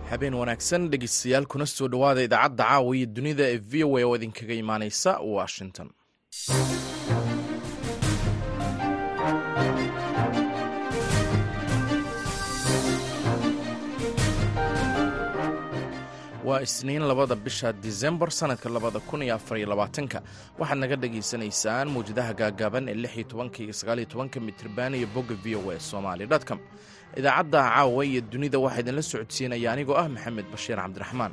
habeen wanaagsan dhegeystayaal kuna soo dhowaada idaacadda caawa iyo dunida ee v o a oo idinkaga imaaneysa washington waa isniin labada bisha disembar sanadka labada kun iyo afariyo labaatanka waxaad naga dhagaysanaysaan mawjadaha gaagaaban ee lix iyo tobanka iyo sagaaliyo tobanka mitriban iyo bogga v o a somali dotcom idaacadda caawa iyo dunida waxaa idinla socodsiinaya anigoo ah maxamed bashiir cabdiraxmaan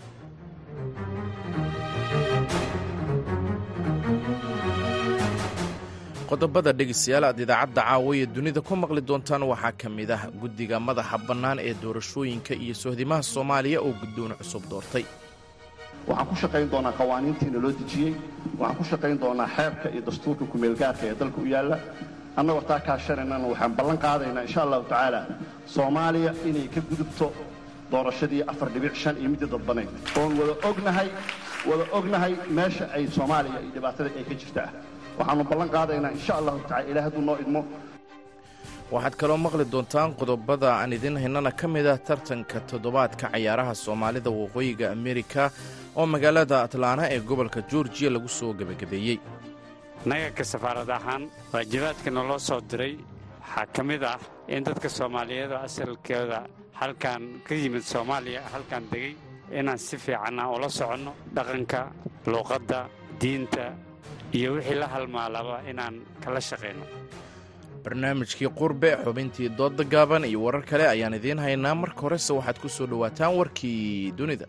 qodobada dhegeystayaal aad idaacadda caawa iyo dunida ku maqli doontaan waxaa ka mid ah guddiga madaxa bannaan ee doorashooyinka iyo sohdimaha soomaaliya oo guddoon cusub doortay waxaan ku shaqayn doonaa qawaaniintiina loo dejiyey waxaan ku shaqayn doonaa xeerka iyo dastuurka kumeelgaarka ee dalka u yaalla annagoo taa kaashanaynana waxaan ballan qaadaynaa insha allahu tacaala soomaaliya inay ka gudubto doorashadii afar dhibic shan iyo midii dadbanayd oon wada ognahay wada ognahay meesha ay soomaaliya iyo dhibaatada ay ka jirtaa waxaannu ballan qaadaynaa insha allahu tacala ilaah hadduu noo idmo waxaad kaloo maqli doontaan qodobada aan idin haynana ka mid ah tartanka toddobaadka cayaaraha soomaalida waqooyiga amerika oo magaalada atlaana ee gobolka georgiya lagu soo gebagabeeyey naganka safaarad ahaan waajibaadka naloo soo diray waxaa ka mid ah in dadka soomaaliyeedoo asalkooda halkan ka yimid soomaaliya halkan degay inaan si fiicanna ula soconno dhaqanka luuqadda diinta iyo wixii la halmaalaba inaan kala shaqayno barnaamijkii qurbe xubintii doodda gaaban iyo warar kale ayaan idiin haynaa marka horese waxaad ku soo dhowaataan warkii dunida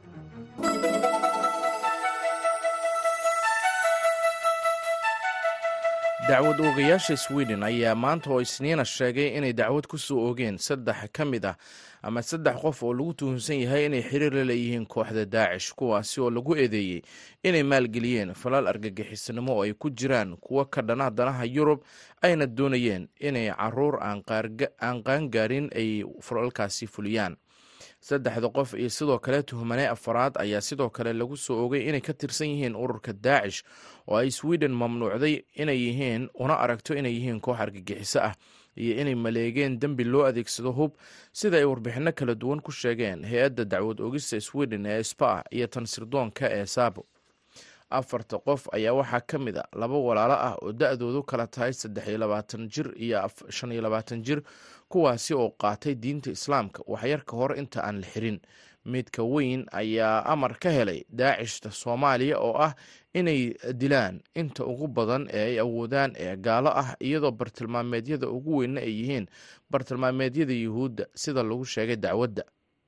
dacwad oogayaasha sweden ayaa maanta oo isniina sheegay inay dacwad ku soo oogeen saddex ka mid ah ama saddex qof oo lagu tuhunsan yahay inay xiriir la leeyihiin kooxda daacish kuwaasi oo lagu eedeeyey inay maalgeliyeen falal argagixisnimo oo ay ku jiraan kuwo ka dhana danaha yurub ayna doonayeen inay caruur aan qaangaarin ay falalkaasi fuliyaan saddexda qof iyo sidoo kale tuhmane afaraad ayaa sidoo kale lagu soo oogay inay ka tirsan yihiin ururka daacish oo ay sweden mamnuucday inay yihiin una aragto inay yihiin koox argagixiso ah iyo inay maleegeen dembi loo adeegsado hub sida ay warbixinno kala duwan ku sheegeen hay-adda dacwad oogista sweden ee spa iyo tan sirdoonka ee saabo afarta qof ayaa waxaa ka mid a laba walaalo ah oo da-doodu kala tahay saddex iyo labaatan jir iyo shan iyo labaatan jir kuwaasi oo qaatay diinta islaamka waxyar ka hor inta aan la xirin midka weyn ayaa amar ka helay daacishta soomaaliya oo ah inay dilaan inta ugu badan ee ay awoodaan ee gaalo ah iyadoo bartilmaameedyada ugu weynna ay yihiin bartilmaameedyada yuhuudda sida lagu sheegay dacwadda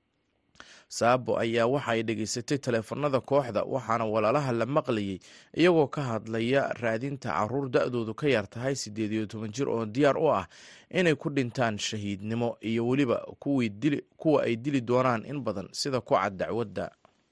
saabo ayaa waxa ay dhegaysatay taleefanada kooxda waxaana walaalaha la maqlayay iyagoo ka hadlaya raadinta caruur da-doodu ka yar tahay siddeed iyo toban jir oo diyaar u ah inay ku dhintaan shahiidnimo iyo weliba kuwa ay dili doonaan in badan sida ku cad dacwadda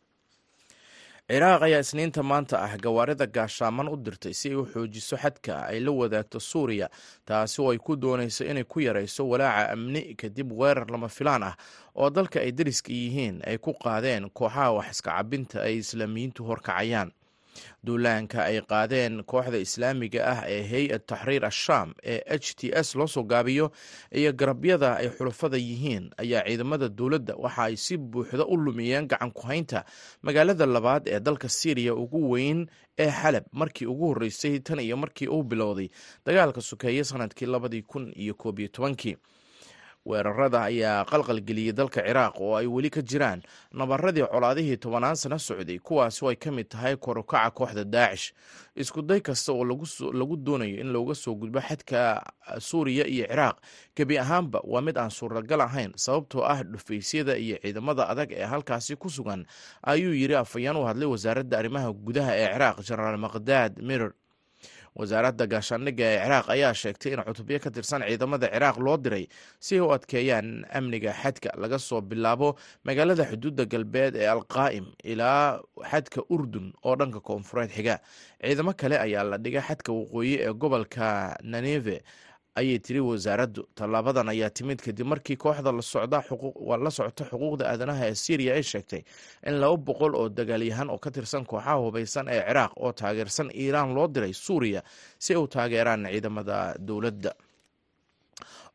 ciraaq ayaa isniinta maanta ah gawaarida gaashaaman u dirtay si ay u xoojiso xadka ay la wadaagto suuriya taasi oo ay ku doonayso inay ku yarayso walaaca amni kadib weerar lama filaan ah oo dalka ay dariska yihiin ay ku qaadeen kooxaha wax iska cabinta ay islaamiyiintu horkacayaan duulaanka ay qaadeen kooxda islaamiga ah ee hay-ad taxriir ashaam ee h t s loo soo gaabiyo iyo garabyada ay xulafada yihiin ayaa ciidamada dowladda waxa ay si buuxda u lumiyeen gacan ku-haynta magaalada labaad ee dalka syriya ugu weyn ee xalab markii ugu horreysay tan iyo markii uu bilowday dagaalka sokeeye sanadkii labadii kun iyo koob iyo tobankii weerarada ayaa qalqalgeliyey dalka ciraaq oo ay weli ka jiraan nabaradii colaadihii tobanaan sano socday kuwaasi oo ay ka mid tahay korukaca kooxda daacish isku day kasta oo lagu doonayo in looga soo gudbo xadka suuriya iyo ciraaq gebi ahaanba waa mid aan suuragal ahayn sababtoo ah dhufaysyada iyo ciidamada adag ee halkaasi ku sugan ayuu yiri afhayeen u hadlay wasaaradda arrimaha gudaha ee ciraaq jenaraal maqdaad mirer wasaaradda gaashaandhigga ee ciraaq ayaa sheegtay in cutubyo ka tirsan ciidamada ciraaq loo diray si ay u adkeeyaan amniga xadka laga soo bilaabo magaalada xuduudda galbeed ee alqaa'im ilaa xadka urdun oo dhanka koonfureed xiga ciidamo kale ayaa la dhigay xadka waqooyi ee gobolka naneve ayay tiri wasaaraddu tallaabadan ayaa timid kadib markii kooxda la socota xuquuqda aadanaha ee syriya ay sheegtay in laba boqol oo dagaalyahan oo ka tirsan kooxaha hubaysan ee ciraaq oo taageersan iiraan loo diray suuriya si ay u taageeraan ciidamada dowladda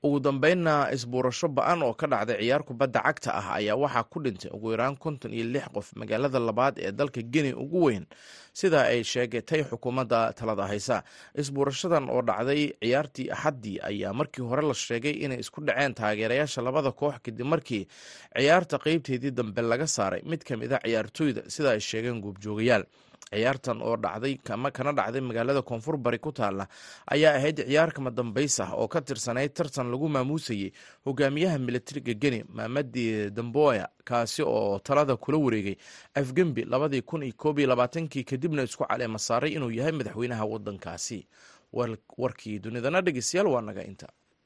ugu dambeynna isbuurasho ba-an oo ka dhacday ciyaar kubadda cagta ah ayaa waxaa ku dhintay ugu yaraan konton iyo lix qof magaalada labaad ee dalka geni ugu weyn sida ay sheegatay xukuumadda talada haysa isbuurashadan oo dhacday ciyaartii axaddii ayaa markii hore la sheegay inay isku dhaceen taageerayaasha labada koox kadib markii ciyaarta qeybteedii dambe laga saaray mid ka mid a ciyaartooyda sida ay sheegeen guubjoogayaal ciyaartan oo dhacday kana dhacday magaalada koonfur bari ku taalla ayaa ahayd ciyaar kama dambays ah oo ka tirsanayd tartan lagu maamuusayey hogaamiyaha militariga geni maamadi damboya kaasi oo talada kula wareegay afgembi labadii kun iyo koob iyo labaatankii kadibna isku caleema saaray inuu yahay madaxweynaha wadankaasi warkii dunidana dhegeystayaal waa naga inta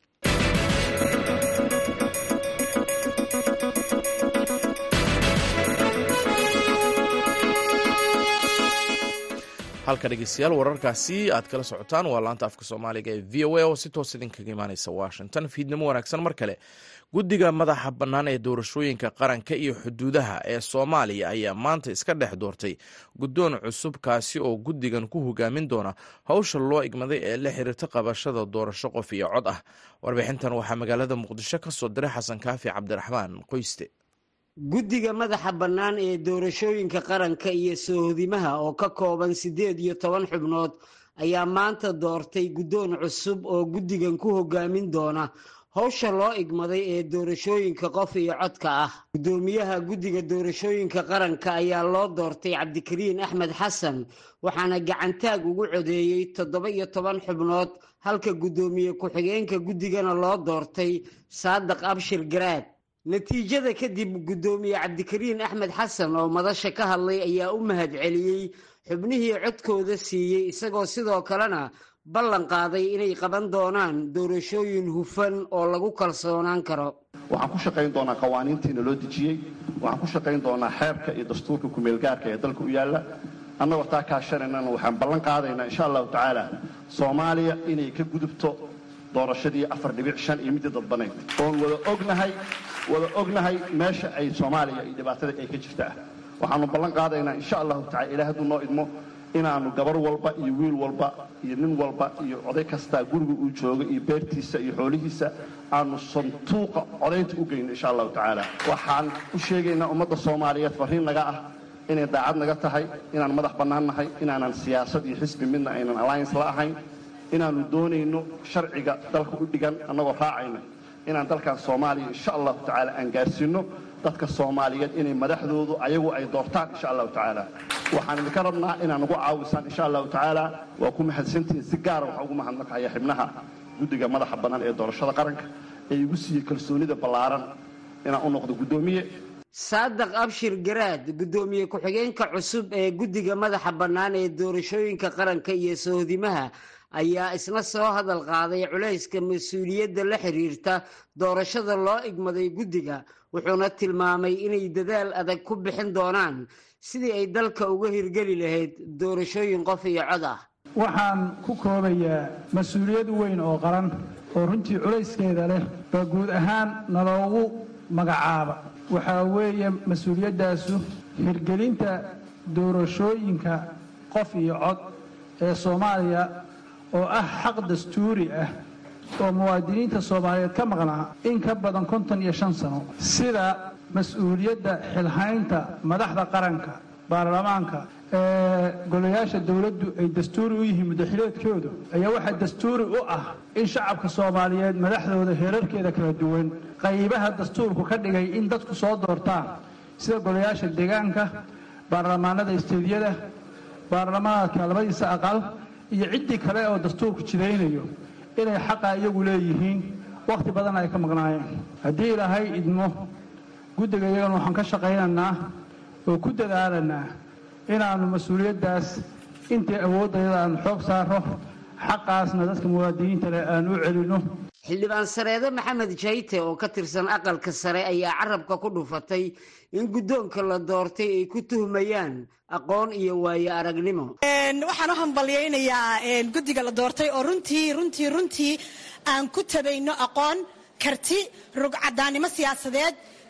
halka dhegeystayaal wararkaasi aad kala socotaan waa laanta afka soomaaliga ee v o a oo si toos idinkaga imaaneysa washington fiidnimo wanaagsan mar kale guddiga madaxa bannaan ee doorashooyinka qaranka iyo xuduudaha ee soomaaliya ayaa maanta iska dhex doortay guddoon cusub kaasi oo guddigan ku hogaamin doona howsha loo igmaday ee la xiriirta qabashada doorasho qof iyo cod ah warbixintan waxaa magaalada muqdisho ka soo diray xasan kaafi cabdiraxmaan qoyste guddiga madaxa bannaan ee doorashooyinka qaranka iyo soohodimaha oo ka kooban siddeed iyo toban xubnood ayaa maanta doortay guddoon cusub oo guddigan ku hogaamin doona howsha loo igmaday ee doorashooyinka qof iyo codka ah guddoomiyaha guddiga doorashooyinka qaranka ayaa loo doortay cabdikariin axmed xasan waxaana gacantaag ugu codeeyey toddoba iyo toban xubnood halka guddoomiye ku-xigeenka guddigana loo doortay saadiq abshir garaad natiijada kadib guddoomiye cabdikariin axmed xasan oo madasha ka hadlay ayaa u mahad celiyey xubnihii codkooda siiyey isagoo sidoo kalena ballan qaaday inay qaban doonaan doorashooyin hufan oo lagu kalsoonaan karo waxaan ku shaqayn doonaa qawaaniintiina loo dejiyey waxaan ku shaqayn doonaa xeerka iyo dastuurka kumeelgaarka ee dalka u yaalla annagoo taa kaashanaynana waxaan ballan qaadaynaa insha allahu tacaala soomaaliya inay ka gudubto doorashadii afar dhibic shan iyo midii dadbanayd oon wada ognahay wada ognahay meesha ay soomaaliya iyo dhibaatada ay ka jirta ah waxaanu ballan qaadaynaa insha allahu tacala ilaah hadduu noo idmo inaannu gabar walba iyo wiil walba iyo nin walba iyo oday kastaa guriga uu joogo iyo beertiisa iyo xoolihiisa aanu santuuqa codaynta u geyno insha allahu tacaala waxaan u sheegaynaa ummadda soomaaliyeed farriin naga ah inay daacad naga tahay inaan madax bannaan nahay inaanan siyaasad iyo xisbi midna aynan alliance la ahayn inaannu doonayno sharciga dalka u dhigan annagoo raacayna inaan dalkan soomaaliya insha allahu tacaala aan gaarsiinno dadka soomaaliyeed inay madaxdoodu ayagu ay doortaan insha allahu tacaala waxaan idinka rabnaa inaan ugu caawisaan insha allahu tacaala waa ku mahadsantihiin si gaara waxaan ugu mahadnaqaya xibnaha guddiga madaxa bannaan ee doorashada qaranka ee igu siiyey kalsoonida ballaaran inaan u noqdo guddoomiye saadiq abshir garaad guddoomiye ku-xigeenka cusub ee guddiga madaxa bannaan ee doorashooyinka qaranka iyo sohdimaha ayaa isna soo hadal qaaday culayska mas-uuliyadda la xiriirta doorashada loo igmaday guddiga wuxuuna tilmaamay inay dadaal adag ku bixin doonaan sidii ay dalka uga hirgeli lahayd doorashooyin qof iyo cod ah waxaan ku koobayaa mas-uuliyad weyn oo qaran oo runtii culayskeeda leh baa guud ahaan naloogu magacaaba waxaa weeye mas-uuliyaddaasu hirgelinta doorashooyinka qof iyo cod ee soomaaliya oo ah xaq dastuuri ah oo muwaadiniinta soomaaliyeed ka maqnaa in ka badan konton iyo shan sano sida mas-uuliyadda xilhaynta madaxda qaranka baarlamaanka ee golayaasha dowladdu ay dastuuri u yihiin muddaxileedkoodu ayaa waxaa dastuuri u ah in shacabka soomaaliyeed madaxdooda heerarkeeda kala duwan qaybaha dastuurku ka dhigay in dadku soo doortaan sida golayaasha deegaanka baarlamaanada isteediyada baarlamaanka labadiisa aqal iyo ciddii kale oo dastuurku jidaynayo inay xaqa iyagu leeyihiin wakhti badan ay ka maqnaayeen haddii ilaahay idmo guddiga iyagana waxaan ka shaqaynaynaa oo ku dadaalanaa inaannu mas-uuliyaddaas intii awooddayada aan xoog saaro xaqaasna dadka muwaadiniinta leh aan u celinno xildhibaan sareede maxamed jayte oo ka tirsan aqalka sare ayaa carabka ku dhufatay in guddoonka la doortay ay ku tuhmayaan aqoon iyo waayo aragnimo waxaan u hambalyaynayaa guddiga la doortay oo runtii runtii runtii aan ku tabayno aqoon karti rugcadaannimo siyaasadeed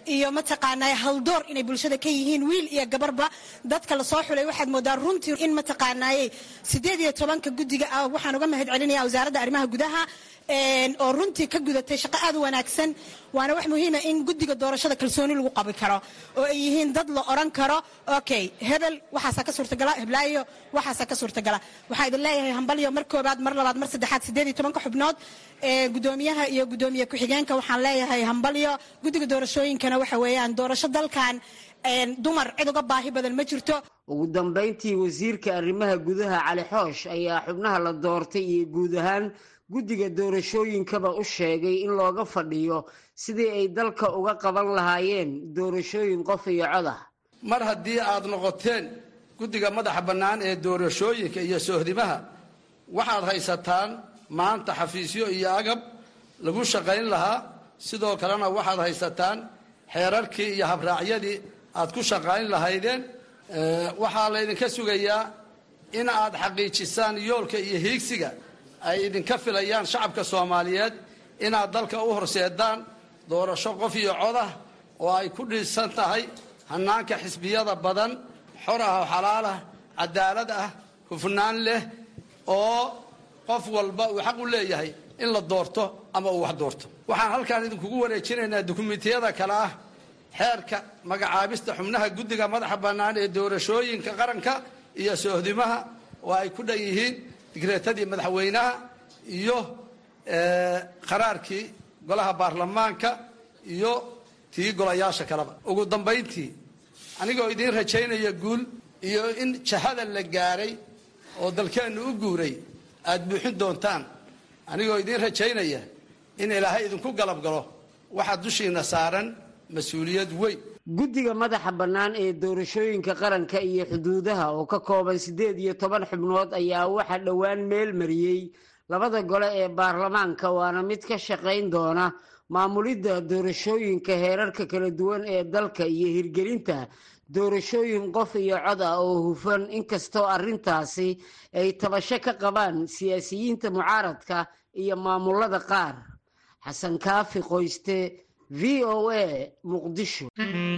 iyo mataqaanaa haldoor inay bulshada ka yihiin wiil iyo gabarba dadka lasoo xulay waxaad moodaa runtii in mataqaanaaye sideed iyo tobanka guddiga ah waxaan uga mahad celinaya wasaaradda arrimaha gudaha oo runtii ka gudatay shaqo aad u wanaagsan waana wax muhiima in guddiga doorashada kalsooni lagu qabi karo oo ay yihiin dad la oran karo okay hebel waxaasaa ka suurtagala heblaayo waxaasaa ka suurtagala waxaa idin leeyahay hambalyo mar koobaad mar labaad mar saddexaad sideed iyo tobanka xubnood ee gudoomiyaha iyo gudoomiye ku-xigeenka waxaan leeyahay hambalyo guddiga doorashooyinkana waxa weeyaan doorasho dalkan dumar cid uga baahi badan ma jirto ugu dambayntii wasiirka arrimaha gudaha cali xoosh ayaa xubnaha la doortay iyo guud ahaan guddiga doorashooyinkaba u sheegay in looga fadhiyo sidii ay dalka uga qaban lahaayeen doorashooyin qof iyo cod ah mar haddii aad noqoteen guddiga madaxa bannaan ee doorashooyinka iyo soohdimaha waxaad haysataan maanta xafiisyo iyo agab lagu shaqayn lahaa sidoo kalena waxaad haysataan xeerarkii iyo habraacyadii aad ku shaqayn lahaydeen waxaa laydinka sugayaa in aad xaqiijisaan yoolka iyo hiigsiga ay idinka filayaan shacabka soomaaliyeed inaad dalka u horseedaan doorasho qof iyo cod ah oo ay ku dhisan tahay hannaanka xisbiyada badan xor ah oo xalaal ah cadaalad ah hufnaan leh oo qof walba uu xaq u leeyahay in la doorto ama uu wax doorto waxaan halkaan idinkugu wareejinaynaa dukumentiyada kale ah xeerka magacaabista xubnaha guddiga madaxa bannaan ee doorashooyinka qaranka iyo soohdimaha oo ay ku dhan yihiin digreetadii madaxweynaha iyo qaraarkii golaha baarlamaanka iyo tii golayaasha kaleba ugu dambayntii anigoo idiin rajaynaya guul iyo in jahada la gaaray oo dalkeennu u guuray aad buuxin doontaan anigoo idiin rajaynaya in ilaahay idinku galab galo waxaa dushiina saaran mas-uuliyad weyn guddiga madaxa bannaan ee doorashooyinka qaranka iyo xuduudaha oo ka kooban siddeed iyo toban xubnood ayaa waxaa dhowaan meel mariyey labada gole ee baarlamaanka waana mid ka shaqayn doona maamulidda doorashooyinka heerarka kala duwan ee dalka iyo hirgelinta doorashooyin qof iyo cod ah oo hufan inkastoo arrintaasi ay tabasho ka qabaan siyaasiyiinta mucaaradka iyo maamulada qaar xasan kaafi qoyste v o a muqdisho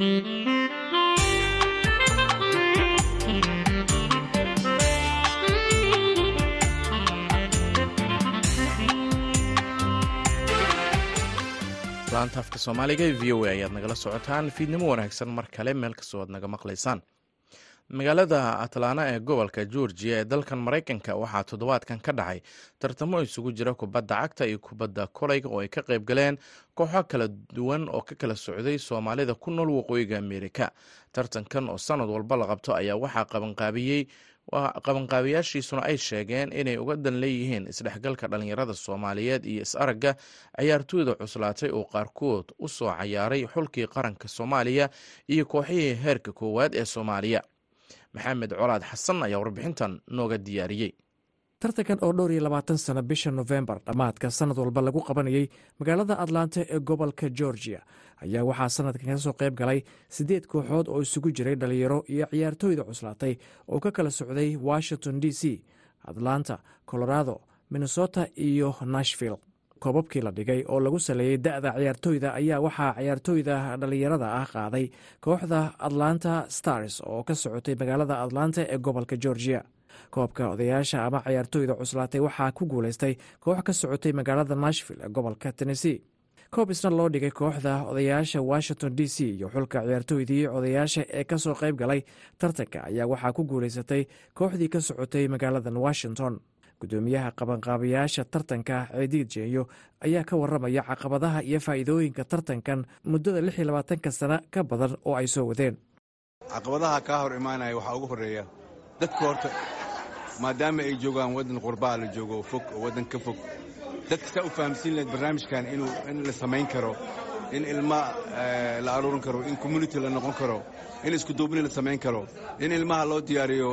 laanta afka soomaaliga ee v o a ayaad nagala socotaan fiidnimo wanaagsan mar kale meel kastoo aad naga maqlaysaan magaalada atlaana ee gobolka georgiya ee dalkan maraykanka waxaa toddobaadkan ka dhacay tartamo isugu jira kubadda cagta iyo kubadda kolayga oo ay ka qayb galeen kooxo kala duwan oo ka kala socday soomaalida ku nool waqooyiga ameerika tartankan oo sanad walba la qabto ayaa waxaa qabanqaabiyey qabanqaabiyaashiisuna ay sheegeen inay uga dan leeyihiin isdhexgalka dhallinyarada soomaaliyeed iyo is-aragga cayaartooyda cuslaatay oo qaarkood u soo cayaaray xulkii qaranka soomaaliya iyo kooxihii heerka koowaad ee soomaaliya maxamed colaad xasan ayaa warbixintan nooga diyaariyey tartankan oo dhowr iyo labaatan sano bisha nofembar dhammaadka sanad walba lagu qabanayey magaalada atlanta ee gobolka georgia ayaa waxaa sanadkan ka soo qayb galay siddeed kooxood oo isugu jiray dhalinyaro iyo ciyaartooyda cuslaatay oo ka kala socday washington d c atlanta colorado minnesota iyo nashville koobabkii la dhigay oo lagu saleeyey da'da ciyaartooyda ayaa waxaa ciyaartooyda dhallinyarada ah qaaday kooxda atlanta stars oo ka socotay magaalada atlanta ee gobolka georgia koobka odayaasha ama ciyaartooyda cuslaatay waxaa ku guulaystay koox ka socotay magaalada nashville ee gobolka tennessee koob isna loo dhigay kooxda odayaasha washington d c iyo xulka ciyaartooydii odayaasha ee ka soo qayb galay tartanka ayaa waxaa ku guulaysatay kooxdii ka socotay magaaladan washington gudoomiyaha qabanqaabayaasha tartanka ceediid jeenyo ayaa ka waramaya caqabadaha iyo faa'iidooyinka tartankan muddada lix iyo labaatanka sana ka badan oo ay soo wadeen caqabadaha kaa hor imaanaya waxaa ugu horreeya dadka horta maadaama ay joogaan waddan qurbaa la joogo fog oo waddan ka fog dadka saa u fahamsiin lahayd barnaamijkan inuu in la samayn karo in ilma la aruurin karo in community la noqon karo in iskuduubni la samayn karo in ilmaha loo diyaariyo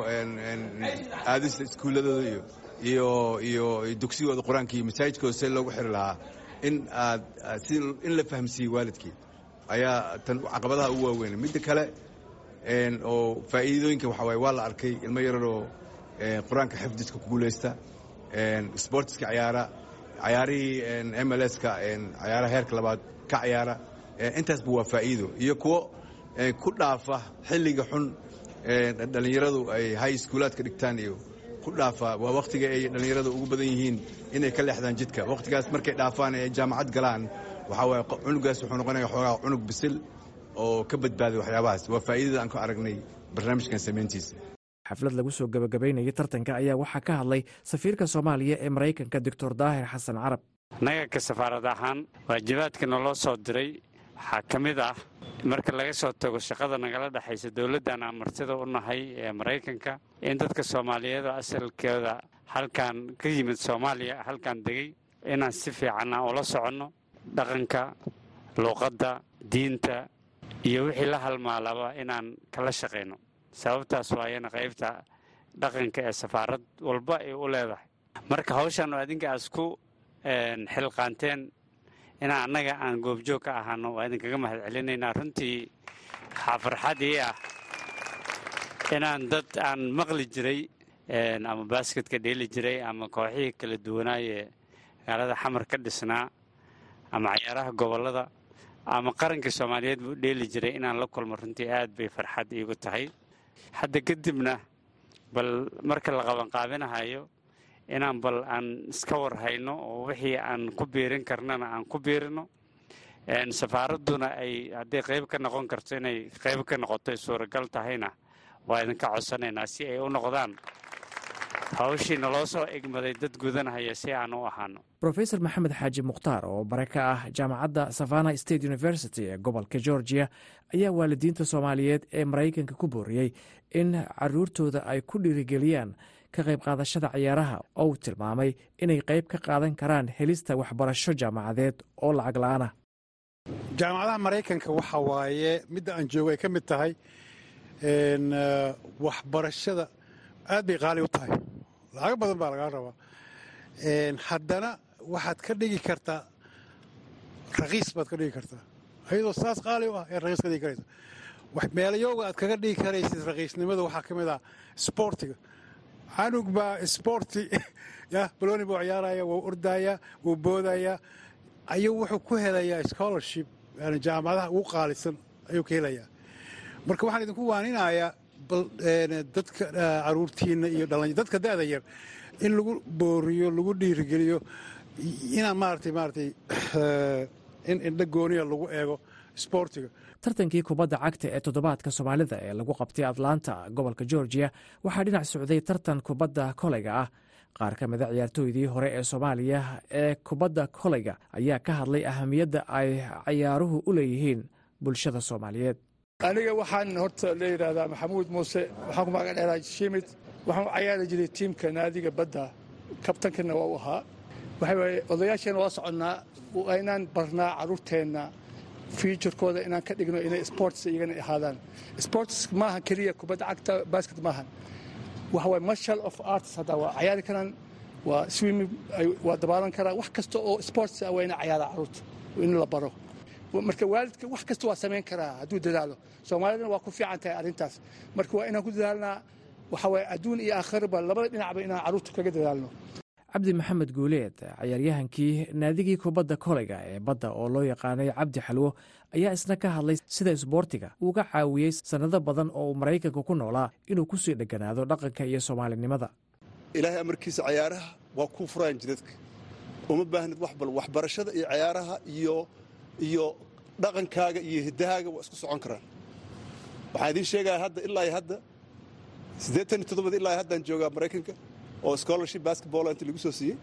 aadista iskuulladooda iyo iyo iyo dugsigooda qur-aanka iyo masaajidkooda see loogu xiri lahaa in aad si in la fahamsiiye waalidkii ayaa tan caqabadaha ugu waaweyn midda kale oo faa'iidooyinka waxaa waaye waa la arkay ilmo yararoo qur-aanka xifdiska ku guulaysta sportiska cayaara cayaarihii mlska cayaaraha heerka labaad ka cayaara intaasba waa faa'iido iyo kuwo ku dhaafa xilliga xun dhallinyaradu ay high schoolaadka dhigtaan iyo ku dhaafa waa wakhtiga ay dhallinyaradu ugu badan yihiin inay ka leexdaan jidka wakhtigaas markay dhaafaan ee jaamacad galaan waxaa waaye cunugaas wuxuu noqonaya xoogaa cunug bisil oo ka badbaaday waxyaabahaas waa faa'iidada aan ku aragnay barnaamijkan samayntiisa xaflad lagu soo gebagabaynayay tartanka ayaa waxaa ka hadlay safiirka soomaaliya ee maraykanka doctor daahir xasan carab annaga ka safaarad ahaan waajibaadka naloo soo diray waxaa ka mid ah marka laga soo tago shaqada nagala dhexaysa dowladdan aan martida u nahay ee maraykanka in dadka soomaaliyeed oo asalkooda halkan ka yimid soomaaliya halkan degay inaan si fiican aan ula soconno dhaqanka luuqadda diinta iyo wixii la halmaalaba inaan kala shaqayno sababtaas waayana qaybta dhaqanka ee safaarad walba ay u leedahay marka hawshan oo adinka aas ku xilqaanteen inaan annaga aan goobjoog ka ahaano waa idinkaga mahad celinaynaa runtii waxaa farxad ii ah inaan dad aan maqli jiray ama baasketka dheeli jiray ama kooxihii kala duwanaayee magaalada xamar ka dhisnaa ama cayaaraha gobollada ama qarankii soomaaliyeed buu dheeli jiray inaan la kulmo runtii aad bay farxad iigu tahay hadda kadibna bal marka la qabanqaabinahayo inaan bal aan iska war hayno oo wixii aan ku biirin karnana aan ku biirino safaaradduna ay hadday qayb ka noqon karto inay qayb ka noqoto ay suuragal tahayna waa idinka codsanaynaa si ay u noqdaan hawshii naloo soo egmaday dad gudanahaya si aan u ahaano rofesor maxamed xaaji mukhtaar oo bare ka ah jaamacadda savana state university ee gobolka georgia ayaa waalidiinta soomaaliyeed ee maraykanka ku booriyey in caruurtooda ay ku dhiirigeliyaan ka qayb qaadashada ciyaaraha oo uu tilmaamay inay qayb ka qaadan karaan helista waxbarasho jaamacadeed oo lacag la-aanah jaamacadaha maraykanka waxa waaye midda aan joogo ay ka mid tahay waxbarashada aad bay qaali u tahay lacago badan baa lagaa rabaa haddana waxaad ka dhigi kartaa rakiis baad ka dhigi kartaa ayadoo saas qaali u ah ee rakiis ka dhigi karaysa meelayooga aad kaga dhigi karaysid rakiisnimada waxaa ka mid ah sboortiga canug baa sboorti ya baloni buu ciyaaraya wuu ordaya wuu boodaya ayuu wuxuu ku helayaa scholarship yani jaamacadaha ugu qaalisan ayuu ka helayaa marka waxaan idinku waaninayaa bal dadka caruurtiina iyo dhalanya dadka da'da yar in lagu booriyo lagu dhiirigeliyo inaan maaratay maaratay in indho gooniya lagu eego sboortiga tartankii kubadda cagta ee toddobaadka soomaalida ee lagu qabtay atlanta gobolka georgiya waxaa dhinac socday tartan kubadda koleyga ah qaar ka mida ciyaartooydii hore ee soomaaliya ee kubadda koleyga ayaa ka hadlay ahamiyadda ay ciyaaruhu u leeyihiin bulshada soomaaliyeed aniga waxaan horta la yidhaahdaa maxamuud muuse waxaan ku magac dheeraa shimid waxaan u cayaari jiray tiimka naadiga badda kabtankana waa u ahaa waxa waaye odayaasheenna waa soconnaa waa inaan barnaa carruurteenna fiuturkooda inaan ka dhigno inay sports iyagana ahaadaan sports maaha keliya kubadda cagta basket maahan waxa waye marshal of arts hadda waa cayaari karaan waa swimming waa dabaalan karaan wax kasta oo sports ah waa ina cayaaraa carruurta in la baro marka waalidka wax kasta waa samayn karaa hadduu dadaalo soomaalidana waa ku fiican tahay arrintaas marka waa inaan ku dadaalnaa waxa waye adduun iyo aakhiraba labada dhinacba inaan carruurta kaga dadaalno cabdi maxamed guuleed cayaaryahankii naadigii kubadda koleyga ee badda oo loo yaqaanay cabdi xalwo ayaa isna ka hadlay sida isboortiga uuga caawiyey sannado badan oo uu maraykanka ku noolaa inuu ku sii dheganaado dhaqanka iyo soomaalinimada ilaahay amarkiisa cayaaraha waa kuu furaan jidadka uma baahnid wax bal waxbarashada iyo cayaaraha iyo iyo dhaqankaaga iyo hiddahaaga waa isku socon karaan waxaan idiin sheegaya hadda ilaa hadda siddeetan iyo toddobad ilaa haddaan joogaa maraykanka oo scholarship basketball inta lagu soo siiyey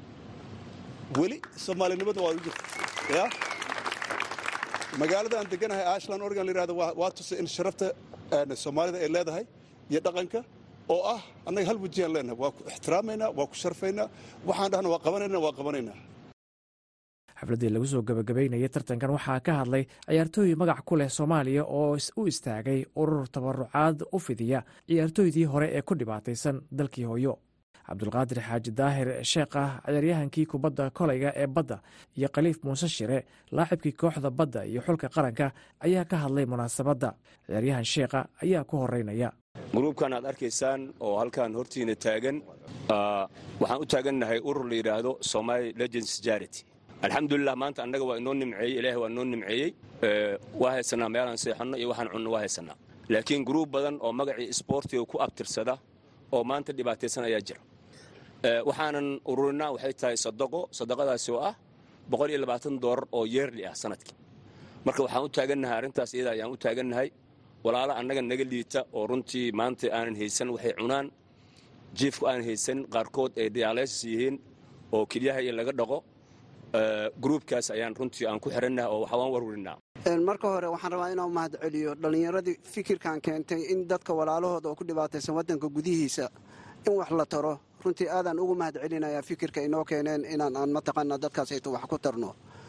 weli soomaalinimada waa u jirta ya magaalada aan deganahay ashland oregon la yihahdo waa tusay in sharafta soomaalida ay leedahay iyo dhaqanka oo ah annaga hal wajiyaan leenahay waa ku ixtiraamaynaa waa ku sharfaynaa waxaan dhahna waa qabanayna waa qabanaynaa xafladdii lagu soo gebagabaynayay tartankan waxaa ka hadlay ciyaartooy magac ku leh soomaaliya oo u istaagay urur tabarucaad u fidiya ciyaartooydii hore ee ku dhibaataysan dalkii hooyo cabdulqaadir xaaji daahir sheekh ah ciyaaryahankii kubadda koleyga ee badda iyo khaliif muuse shire laacibkii kooxda badda iyo xulka qaranka ayaa ka hadlay munaasabadda ciyaaryahan sheekha ayaa ku horeynaya gruubkan aad arkaysaan oo halkan hortiina taagan waxaan u taagannahay urur la yidhaahdo somaali legends jarity alxamdulilah maanta annaga waa inoo nimceeyey ilaahay waa inoo nimceeyey waa haysanaa meelaan seexanno iyo waxaan cunno waa haysanaa laakiin gruub badan oo magacii isboortiga ku abtirsada oo maanta dhibaataysan ayaa jira waxaanan ururinaa waxay tahay sadaqo sadaqadaasi oo ah boqol iyo labaatan doolar oo yeerli ah sanadkii marka waxaan u taagannahay arrintaas iyada ayaan u taagannahay walaalo annaga naga liita oo runtii maanta aanan haysan waxay cunaan jiifku aanan haysan qaarkood ay diyaalaysis yihiin oo kelyaha iyo laga dhaqo gruubkaas ayaan runtii aan ku xirannahay oo waxbaan warwarinaa marka hore waxaan rabaa inaan mahad celiyo dhallinyaradii fikirkan keentay in dadka walaalahooda oo ku dhibaataysan waddanka gudihiisa in wax la taro runtii aadaan ugu mahad celinayaa fikirka inoo keeneen inaan aan mataqaanaa dadkaasayto wax ku tarno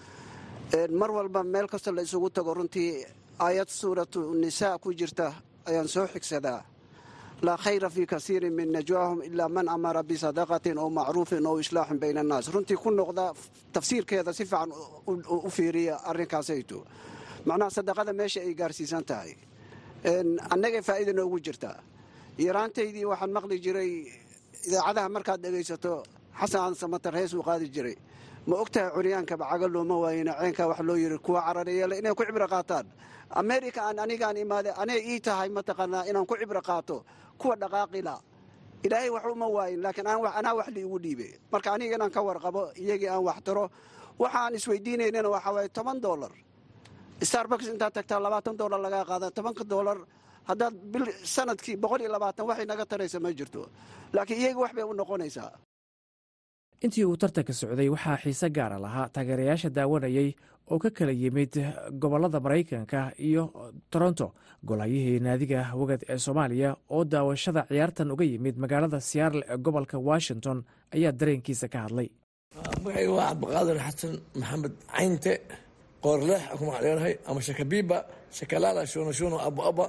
mar walba meel kasta la isugu tago runtii aayad suuratu nisaa ku jirta ayaan soo xigsadaa laa khayra fii kasiirin min najwaahum ilaa man amara bisadaqatin oo macruufin oo islaaxin bayna annaas runtii ku noqda tafsiirkeeda si fiican u fiiriya arrinkaasayto macnaha sadaqada meesha ay gaarsiisan tahay annagay faa'iida noogu jirtaa yaraantaydii waxaan maqli jiray idaacadaha markaad dhegaysato xasan samatar hees uu qaadi jiray ma ogtahay curyaankaba caga looma waayena ceenkaa wax loo yiri kuwa carareeyale inay ku cibro qaataan america aan anigaan imaade anay ii tahay mataqaanaa inaan ku cibro qaato kuwa dhaqaaqila ilaahay wax uma waayin laakiin anaa wax liigu dhiibe marka aniga inaan ka warqabo iyagii aan wax taro waxaan isweydiinaynana waxaa waaye toban dolar starbucks intaad tagtaa labaatan dolar lagaa qaada tobanka dolar haddaad bil sanadkii boqol iyo labaatan waxay naga taraysa ma jirto laakiin iyaga wax bay u noqonaysaa intii uu tartanka socday waxaa xiise gaara lahaa taageerayaasha daawanayay oo ka kala yimid gobollada maraykanka iyo toronto golahayihii naadiga wagad ee soomaaliya oo daawashada ciyaartan uga yimid magaalada siyaarle ee gobolka washington ayaa dareenkiisa ka hadlay magacayga waa cabdiqaadir xasan maxamed caynte qoorleex ku magacdheerahay ama shakabiiba shakalaala shunashuno abuaba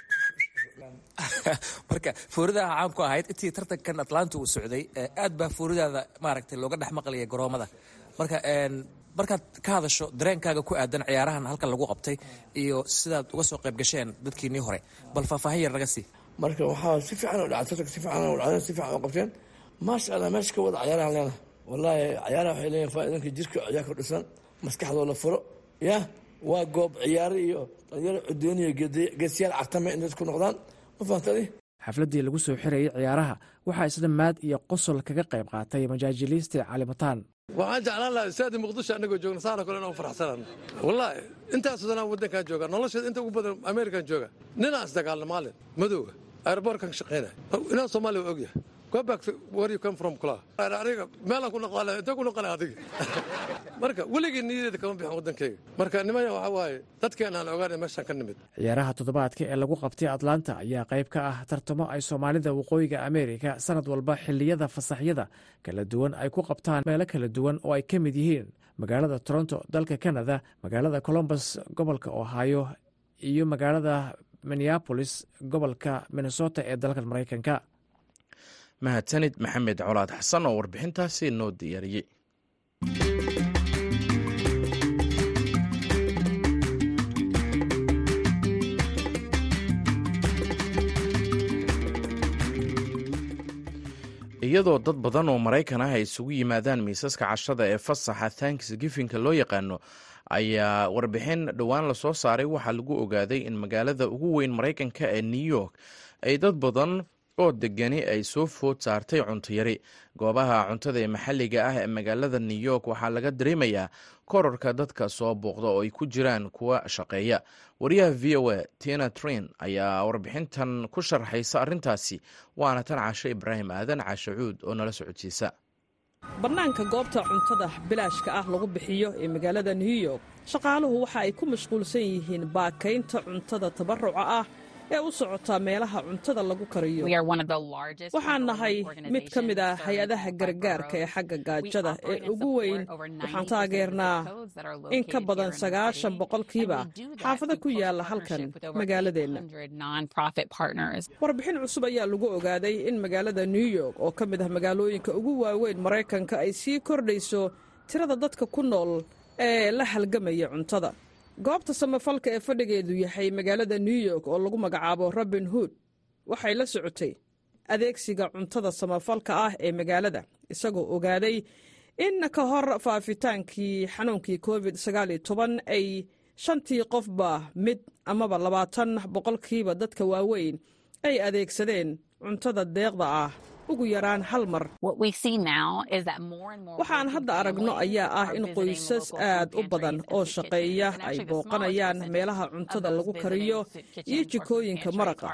marka fooridaha caamku ahayd intii tartankan atlanta uu socday aad baa fooridaada maaragtay looga dhex maqlaya garoomada marka markaad ka hadasho dareenkaaga ku aadan ciyaarahan halkan lagu qabtay iyo sidaad uga soo qayb gasheen dadkiinii hore bal faahfaahin yar naga sii marka waxaa si fiican u dhacay tartanka si fiican u dhacday si fiican u qabteen maasha allah meesha ka wada cayaarahan leena wallaahi cayaaraha waxay leeyihin faa'iidanka jirka ayaa ku dhisan maskaxdoo la furo ya waa goob ciyaaro iyo dhalinyaro cudoon iyo geesiyaal cartame in dadku noqdaan ma fahamtadi xafladdii lagu soo xirayay ciyaaraha waxaa isla maad iyo qosol kaga qayb qaatay majaajiliiste calimataan waxaan jeclaan lahaa istaadi muqdisho annagoo joogna saana kale inaan faraxsanaan wallaahi intaas sanaan waddankaan jooga nolosheeda inta ugu badan amerikan jooga ninaan isdagaalna maalin madowga aeroboortkan ka shaqaynaya inaan soomaaliya waa ogyahay go back where you come from kula aniga meelaan ku noqon intee ku noqonay adiga marka weligii niyadeeda kama bixin waddankayga marka nimaya waxaa waaye dadkeena aan ogaanay meeshaan ka nimid ciyaaraha toddobaadka ee lagu qabtay atlanta ayaa qayb ka ah tartamo ay soomaalida waqooyiga ameerika sanad walba xilliyada fasaxyada kala duwan ay ku qabtaan meelo kala duwan oo ay ka mid yihiin magaalada toronto dalka canada magaalada colombus gobolka ohio iyo magaalada minneabolis gobolka minnesota ee dalka maraykanka mahadsanid maxamed colaad xasan oo warbixintaasi noo diyaariyey iyadoo dad badan oo maraykan ah ay isugu yimaadaan miisaska cashada ee fasaxa thanksgifinka loo yaqaano ayaa warbixin dhowaan lasoo saaray waxaa lagu ogaaday in magaalada ugu weyn maraykanka ee new york ay dad badan oo degani ay soo food saartay cuntayari goobaha cuntada ee maxalliga ah ee magaalada new york waxaa laga dareemayaa korarka dadka soo booqda oo ay ku jiraan kuwa shaqeeya wariyaha v o a tina trin ayaa warbixintan ku sharxaysa arrintaasi waana tan caashe ibraahim aadan caashe cuud oo nala socodsiisa bannaanka goobta cuntada bilaashka ah lagu bixiyo ee magaalada new york shaqaaluhu waxa ay ku mashquulsan yihiin baakaynta cuntada tabaruca ah ee u socota meelaha cuntada lagu kariyo waxaan nahay mid ka mid ah hay-adaha gargaarka ee xagga gaajada ee ugu weyn waxaan taageernaa in ka badan sagaashan boqolkiiba xaafado ku yaala halkan magaaladeenna warbixin cusub ayaa lagu ogaaday in magaalada new york oo ka mid ah magaalooyinka ugu waaweyn maraykanka ay sii kordhayso tirada dadka ku nool ee la halgamaya cuntada goobta samafalka ee fadhigeedu yahay magaalada new york oo lagu magacaabo robin hood waxay la socotay adeegsiga cuntada samafalka ah ee magaalada isagoo ogaaday in ka hor faafitaankii xanuunkii covid ay shantii qofba mid amaba labaatan boqolkiiba dadka waaweyn ay adeegsadeen cuntada deeqda ah ugu yaraan hal mar waxaan hadda aragno ayaa ah in qoysas aad u badan oo shaqeeya ay booqanayaan meelaha cuntada lagu kariyo iyo jikooyinka maraqa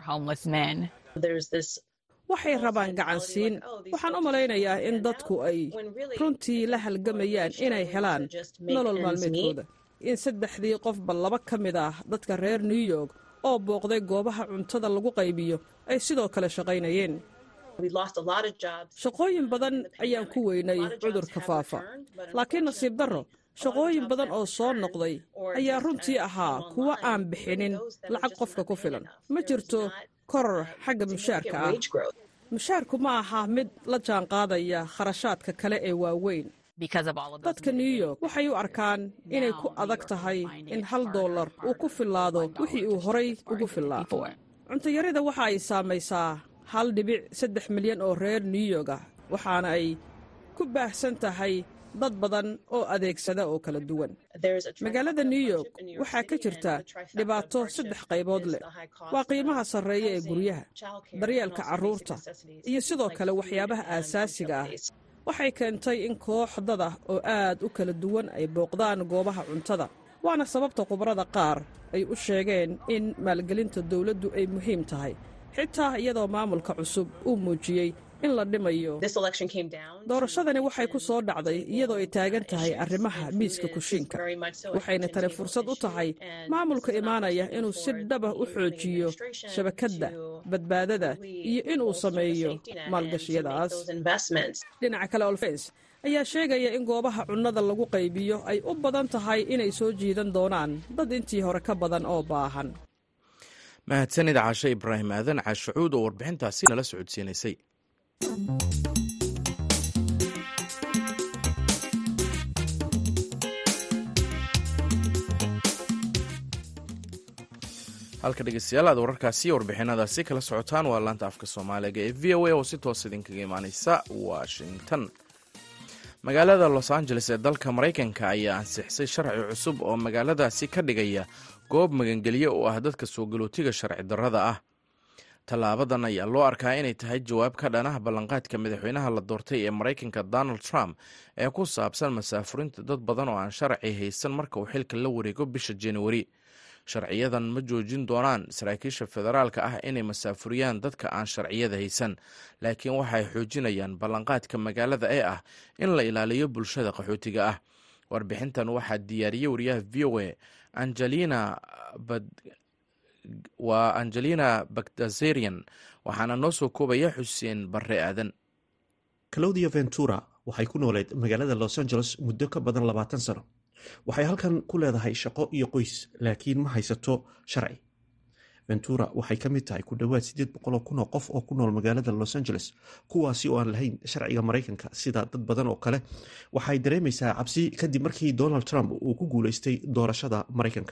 waxay rabaan gacansiin waxaan u malaynayaa in dadku ay runtii la halgamayaan inay helaan nolol maalmeedkooda in saddexdii qofba laba ka mid ah dadka reer new york oo booqday goobaha cuntada lagu qaybiyo ay sidoo kale shaqaynayeen shaqooyin badan ayaan ku weynay cudurka faafa laakiin nasiib darro shaqooyin badan oo soo noqday ayaa runtii ahaa kuwa aan bixinin lacag qofka ku filan ma jirto koror xagga mushaarka ah mushaarku ma aha mid la jaanqaadaya kharashaadka kale ee waaweyn dadka new york waxay u arkaan inay ku adag tahay in hal dollar uu ku fillaado wixii uu horay ugu fillaa cuntayarida waxa ay saamaysaa hal dhibic saddex milyan oo reer new york ah waxaana ay ku baahsan tahay dad badan oo adeegsada oo kala duwan magaalada new york waxaa ka jirta dhibaato saddex qaybood leh waa qiimaha sarreeya ee guryaha daryeelka carruurta iyo sidoo kale waxyaabaha aasaasiga ah waxay keentay in koox dad ah oo aad u kala duwan ay booqdaan goobaha cuntada waana sababta khubarada qaar ay u sheegeen in maalgelinta dowladdu ay muhiim tahay xitaa iyadoo maamulka cusub uu muujiyey in la dhimayo doorashadani waxay ku soo dhacday iyadoo ay taagan tahay arrimaha miiska kushiinka waxayna tani fursad u tahay maamulka imaanaya inuu si dhaba u xoojiyo shabakadda badbaadada iyo inuu sameeyo maalgashiyadaas dhinaca kale olfens ayaa sheegaya in goobaha cunnada lagu qaybiyo ay u badan tahay inay soo jiidan doonaan dad intii hore ka badan oo baahan mahadsanid caashe ibraahim aadan caashacuud oo warbixintaasi nala socodsiinaysay halka dhegeystayaal aad wararkaasi warbixinadaasi kala socotaan waa laanta afka soomaaliga ee v o a oo si toos idinkaga imaaneysa washington magaalada los angeles ee dalka maraykanka ayaa ansixisay sharci cusub oo magaaladaasi ka dhigaya goob magangelyo oo ah dadka soo galootiga sharci darrada ah tallaabadan ayaa loo arkaa inay tahay jawaab ka dhanaha ballanqaadka madaxweynaha la doortay ee maraykanka donald trump ee ku saabsan masaafurinta dad badan oo aan sharci haysan marka uu xilka la wareego bisha januari sharciyadan ma joojin doonaan saraakiisha federaalka ah inay masaafuriyaan dadka aan sharciyada haysan laakiin waxay xoojinayaan ballanqaadka magaalada ee ah in la ilaaliyo bulshada qaxootiga ah warbixintan waxaa diyaariyey wariyaha v o a angelina waa angelina bagdazerian waxaana noo soo koobaya xuseen barre aadan claudia ventura waxay ku nooleed magaalada los angeles muddo ka badan labaatan sano waxay halkan ku leedahay shaqo iyo qoys laakiin ma haysato sharci ventura waxay ka mid tahay ku dhowaad siddeed boqoloo kun oo qof oo ku nool magaalada los angeles kuwaasi oo aan lahayn sharciga maraykanka sida dad badan oo kale waxay dareemaysaa cabsi kadib markii donald trump uu ku guuleystay doorashada maraykanka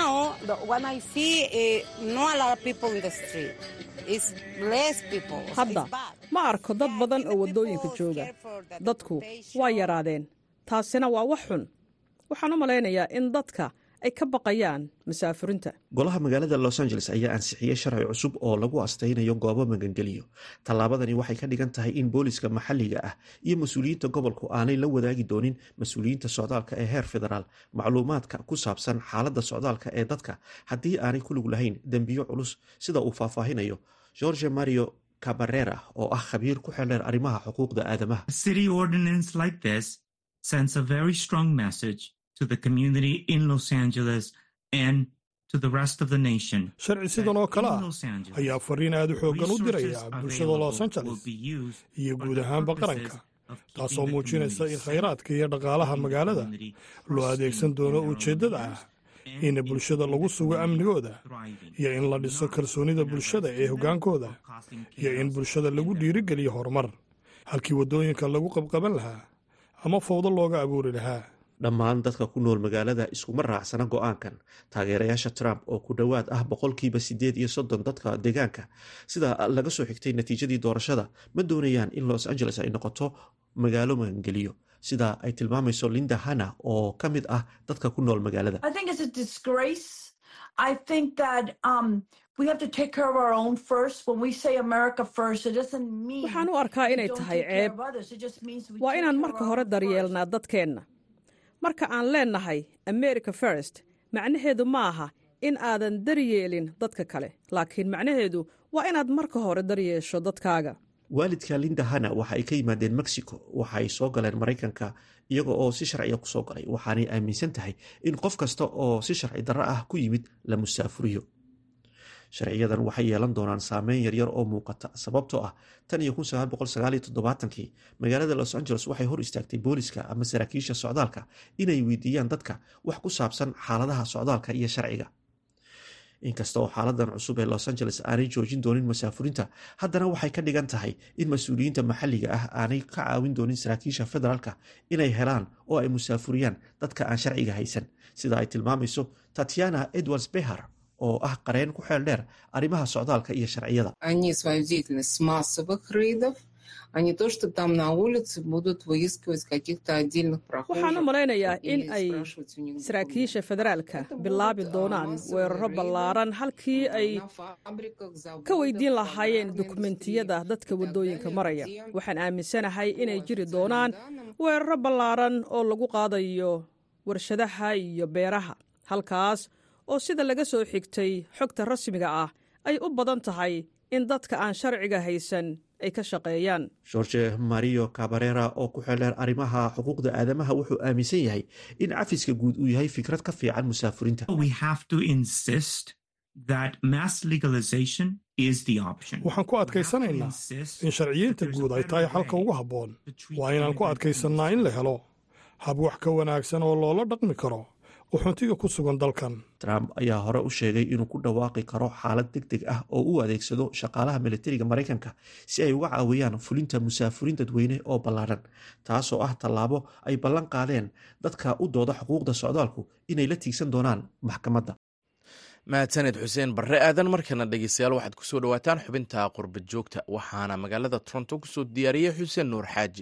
hadda ma arko dad badan oo waddooyinka jooga dadku waa yaraadeen taasina waa wax xun waxaan u malaynayaa in dadka ay ka baqayaan masaafurinta golaha magaalada los angeles ayaa ansixiyey sharci cusub oo lagu astaynayo goobo magangeliyo tallaabadani waxay ka dhigan tahay in booliska maxalliga ah iyo mas-uuliyiinta gobolku aanay la wadaagi doonin mas-uuliyiinta socdaalka ee heer federaal macluumaadka ku saabsan xaaladda socdaalka ee dadka haddii aanay ku lug lahayn dembiyo culus sida uu faahfaahinayo george mario cabarera oo ah khabiir ku xeldheer arrimaha xuquuqda aadamaha sends a very strong message to the community in Los Angeles and to the rest of the nation. sharci sidan oo kale ah ayaa fariin aad u xooggan u diraya bulshada los angeles iyo guud ahaanba qaranka taasoo muujinaysa in khayraadka iyo dhaqaalaha magaalada loo adeegsan doono ujeeddada ah in bulshada lagu sugo amnigooda iyo in la dhiso kalsoonida bulshada ee hoggaankooda iyo in bulshada lagu dhiirigeliyo horumar halkii waddooyinka lagu qabqaban lahaa ama fawdo looga abuuri lahaa dhammaan dadka ku nool magaalada iskuma raacsana go-aankan taageerayaasha trump oo ku dhowaad ah boqolkiiba siddeed iyo soddon dadka deegaanka sida laga soo xigtay natiijadii doorashada ma doonayaan in los angeles ay noqoto magaalo magangeliyo sida ay tilmaamayso linda hanna oo ka mid ah dadka ku nool magaalada waxaan u arkaa inay tahay ceeb waa inaan marka hore daryeelnaa dadkeenna marka aan leennahay america first macnaheedu ma aha in aadan daryeelin dadka kale laakiin macnaheedu waa inaad marka hore daryeesho dadkaaga waalidka linda hanna waxa ay ka yimaadeen mexico waxa ay soo galeen maraykanka iyaga oo si sharciga kusoo galay waxaanay aaminsan tahay in qof kasta oo si sharci darro ah ku yimid la musaafuriyo sharciyadan waxay yeelan doonaan saameyn yaryar oo muuqata sababtoo ah tan iyo kii magaalada los angeles waxay hor istaagtay booliska ama saraakiisha socdaalka inay weydiiyaan dadka wax ku saabsan xaaladaha socdaalka iyo sharciga inkasta oo xaaladan cusub ee los angeles aanay joojin doonin masaafurinta haddana waxay ka dhigan tahay in mas-uuliyiinta maxalliga ah aanay ka caawin doonin saraakiisha federaalka inay helaan oo ay musaafuriyaan dadka aan sharciga haysan sida ay tilmaamayso tatiana edwards behar oo ah qareen ku xeel dheer arrimaha socdaalka iyo sharciyada waxaan u malaynayaa in ay saraakiisha federaalka bilaabi doonaan weeraro ballaaran halkii ay ka weydiin lahaayeen dukumentiyada dadka waddooyinka maraya waxaan aaminsanahay inay jiri doonaan weeraro ballaaran oo lagu qaadayo warshadaha iyo beeraha halkaas oo sida laga soo xigtay xogta rasmiga ah ay u badan tahay in dadka aan sharciga haysan ay ka shaqeeyaan george mario cabarera oo ku xeldheer arrimaha xuquuqda aadamaha wuxuu aaminsan yahay in cafiska guud uu yahay fikrad ka fiican musaafurinta waxaan ku adkaysanaynaa in sharciyiinta guud ay tahay xalka ugu habboon waa inaan ku adkaysannaa in la helo hab wax ka wanaagsan oo loola dhaqmi karo uxuntiga ku sugan dalkan trump ayaa hore u sheegay inuu ku dhawaaqi karo xaalad deg deg ah oo u adeegsado shaqaalaha militariga maraykanka si ay uga caawiyaan fulinta musaafurin dadweyne oo ballaadhan taasoo ah tallaabo ay ballan qaadeen dadka u dooda xuquuqda socdaalku inay la tiigsan doonaan maxkamadda mahadsaned xuseen barre aadan markana dhegeystayaal waxaad kusoo dhawaataan xubinta qurbad joogta waxaana magaalada toronto kusoo diyaariyey xuseen nuur xaaji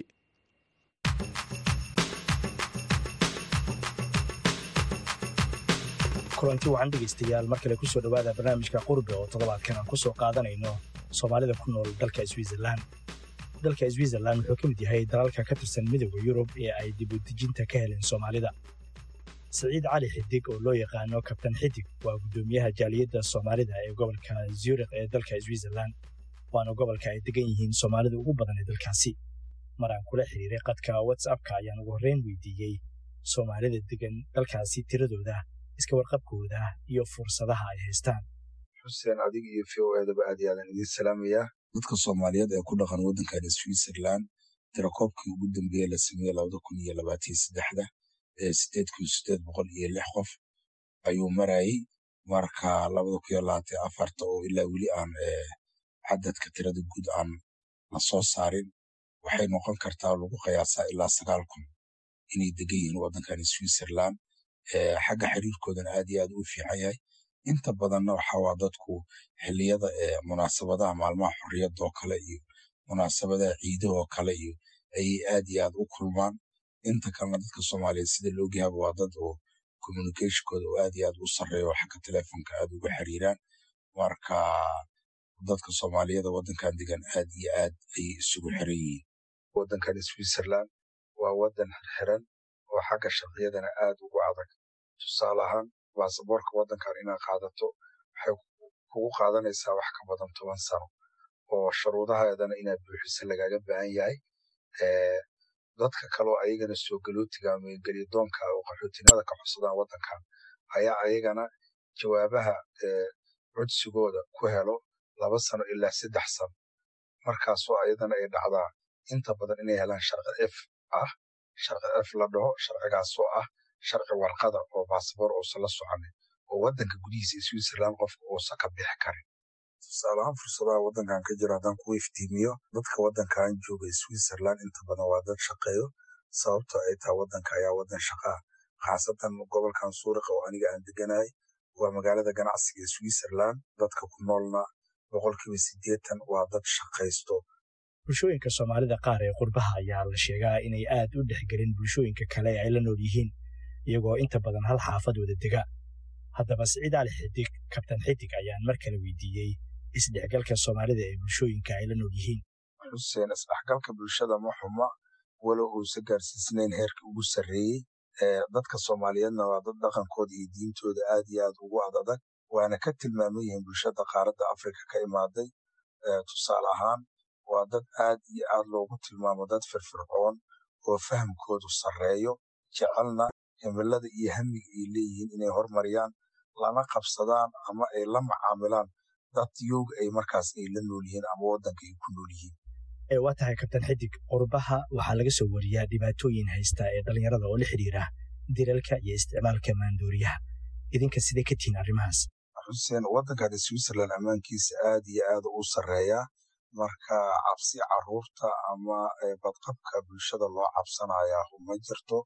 kulanti wacan dhegaystayaal mar kale kusoo dhowaada barnaamijka qurbe oo toddobaadkan aan ku soo qaadanayno soomaalida ku nool dalka switzerlan dalka switzerlan wuxuu ka mid yahay dalalka ka tirsan midooda yurub ee ay dibudejinta ka heleen soomaalida siciid cali xidig oo loo yaqaano kabtan xidig waa guddoomiyaha jaaliyadda soomaalida ee gobolka zurikh ee dalka switzerlan waana gobolka ay degan yihiin soomaalida ugu badan ee dalkaasi maraan kula xiriiray qadka whatsappka ayaan ugu horreyn weydiiyey soomaalida degan dalkaasi tiradooda iska warqabkooda iyo fursadaha ay haystaan xuseen adiga iyo v o edaba aad iyo aadan idiin salaamayaa dadka soomaaliyeed ee ku dhaqan waddankan switzerland tirakoobkii ugu dambeeye la sameeyey labada kun iyo labaatan saddexda ee sideed kun sideed boqol iyo lix qof ayuu marayey marka labada kun iyo labaatan afarta oo ilaa weli aan cadadka tirada guud aan la soo saarin waxay noqon kartaa lagu qiyaasaa ilaa sagaal kun inay degan yihiin waddankan switzerland xagga xiriirkoodana aad iyo aad u fiican yahay inta badanna waxa waa dadku xilliyada munaasabadaha maalmaha xorriyadoo kale iyo munaasabadaha ciidahoo kale iyo ayay aad iyo aad u kulmaan inta kalena dadka soomaaliyeed sida laogyahaba waa dad oo communicationkooda oo aad iyo aad u sarreeya oo xagga telefonka aad uga xiriiraan marka dadka soomaaliyada waddankan degan aad iyo aad ayay isugu xiran yihiin waddankan switzerland waa waddan xirxiran oo xagga sharciyadana aad ugu adag tusaale ahaan baasaboorka waddankan inaad qaadato waxay kugu qaadanaysaa wax ka badan toban sano oo shuruudaheedana inaad buuxiso lagaga baahan yahay dadka kaloo ayagana soo galootiga ama gelyadoonka oo qaxootinada ka codsadaan waddankan ayaa ayagana jawaabaha codsigooda ku helo laba sano ilaa saddex sano markaasoo ayadana ay dhacdaa inta badan inay helaan sharci f ah sharci f la dhaho sharcigaasoo ah sharci warqada oo baasaboor uusan la soconin oo waddanka gudihiisa switzerland qofka uusan ka bixi karin tusaalahaan fursadaha waddankan ka jira haddaan ku iftiimiyo dadka waddankan jooga switzerland inta badan waa dad shaqeeyo sababto ay tahay waddanka ayaa waddan shaqaa khaasatan gobolkan suuriqa oo aniga aan deganahay waa magaalada ganacsiga ee switzerland dadka ku noolna boqolkiiba siddeetan waa dad shaqaysto bulshooyinka soomaalida qaar ee qurbaha ayaa la sheegaa inay aad u dhexgelin bulshooyinka kale ee ay la nool yihiin iyagoo inta badan hal xaafad wada dega haddaba siciid cali xidig kabtan xidig ayaan mar kale weydiiyey isdhexgalka soomaalida ee bulshooyinka ay la nool yihiin xuseen isdhexgalka bulshada ma xuma walow uusa gaarsiisnayn heerka ugu sarreeyey dadka soomaaliyeedna waa dad dhaqankooda iyo diintooda aad iyo aad ugu adadag waana ka tilmaaman yihiin bulshada qaaradda afrika ka imaaday tusaale ahaan waa dad aad iyo aad loogu tilmaamo dad firfircoon oo fahamkoodu sarreeyo jecelna himilada iyo hamiga ay leeyihiin inay hormariyaan lana qabsadaan ama ay la macaamilaan dad yowga ay markaas ay la nool yihiin ama waddanka ay ku nool yihiin waa tahay kabtan xidig qurbaha waxaa laga soo wariyaa dhibaatooyin haysta ee dhallinyarada oo la xidhiira dilalka iyo isticmaalka maandooriyaha idinka sidee ka tihiin arrimahaas xuseen waddankan switzerland ammaankiisa aad iyo aad u sarreeyaa marka cabsi caruurta ama badqabka bulshada loo cabsanayaa ma jirto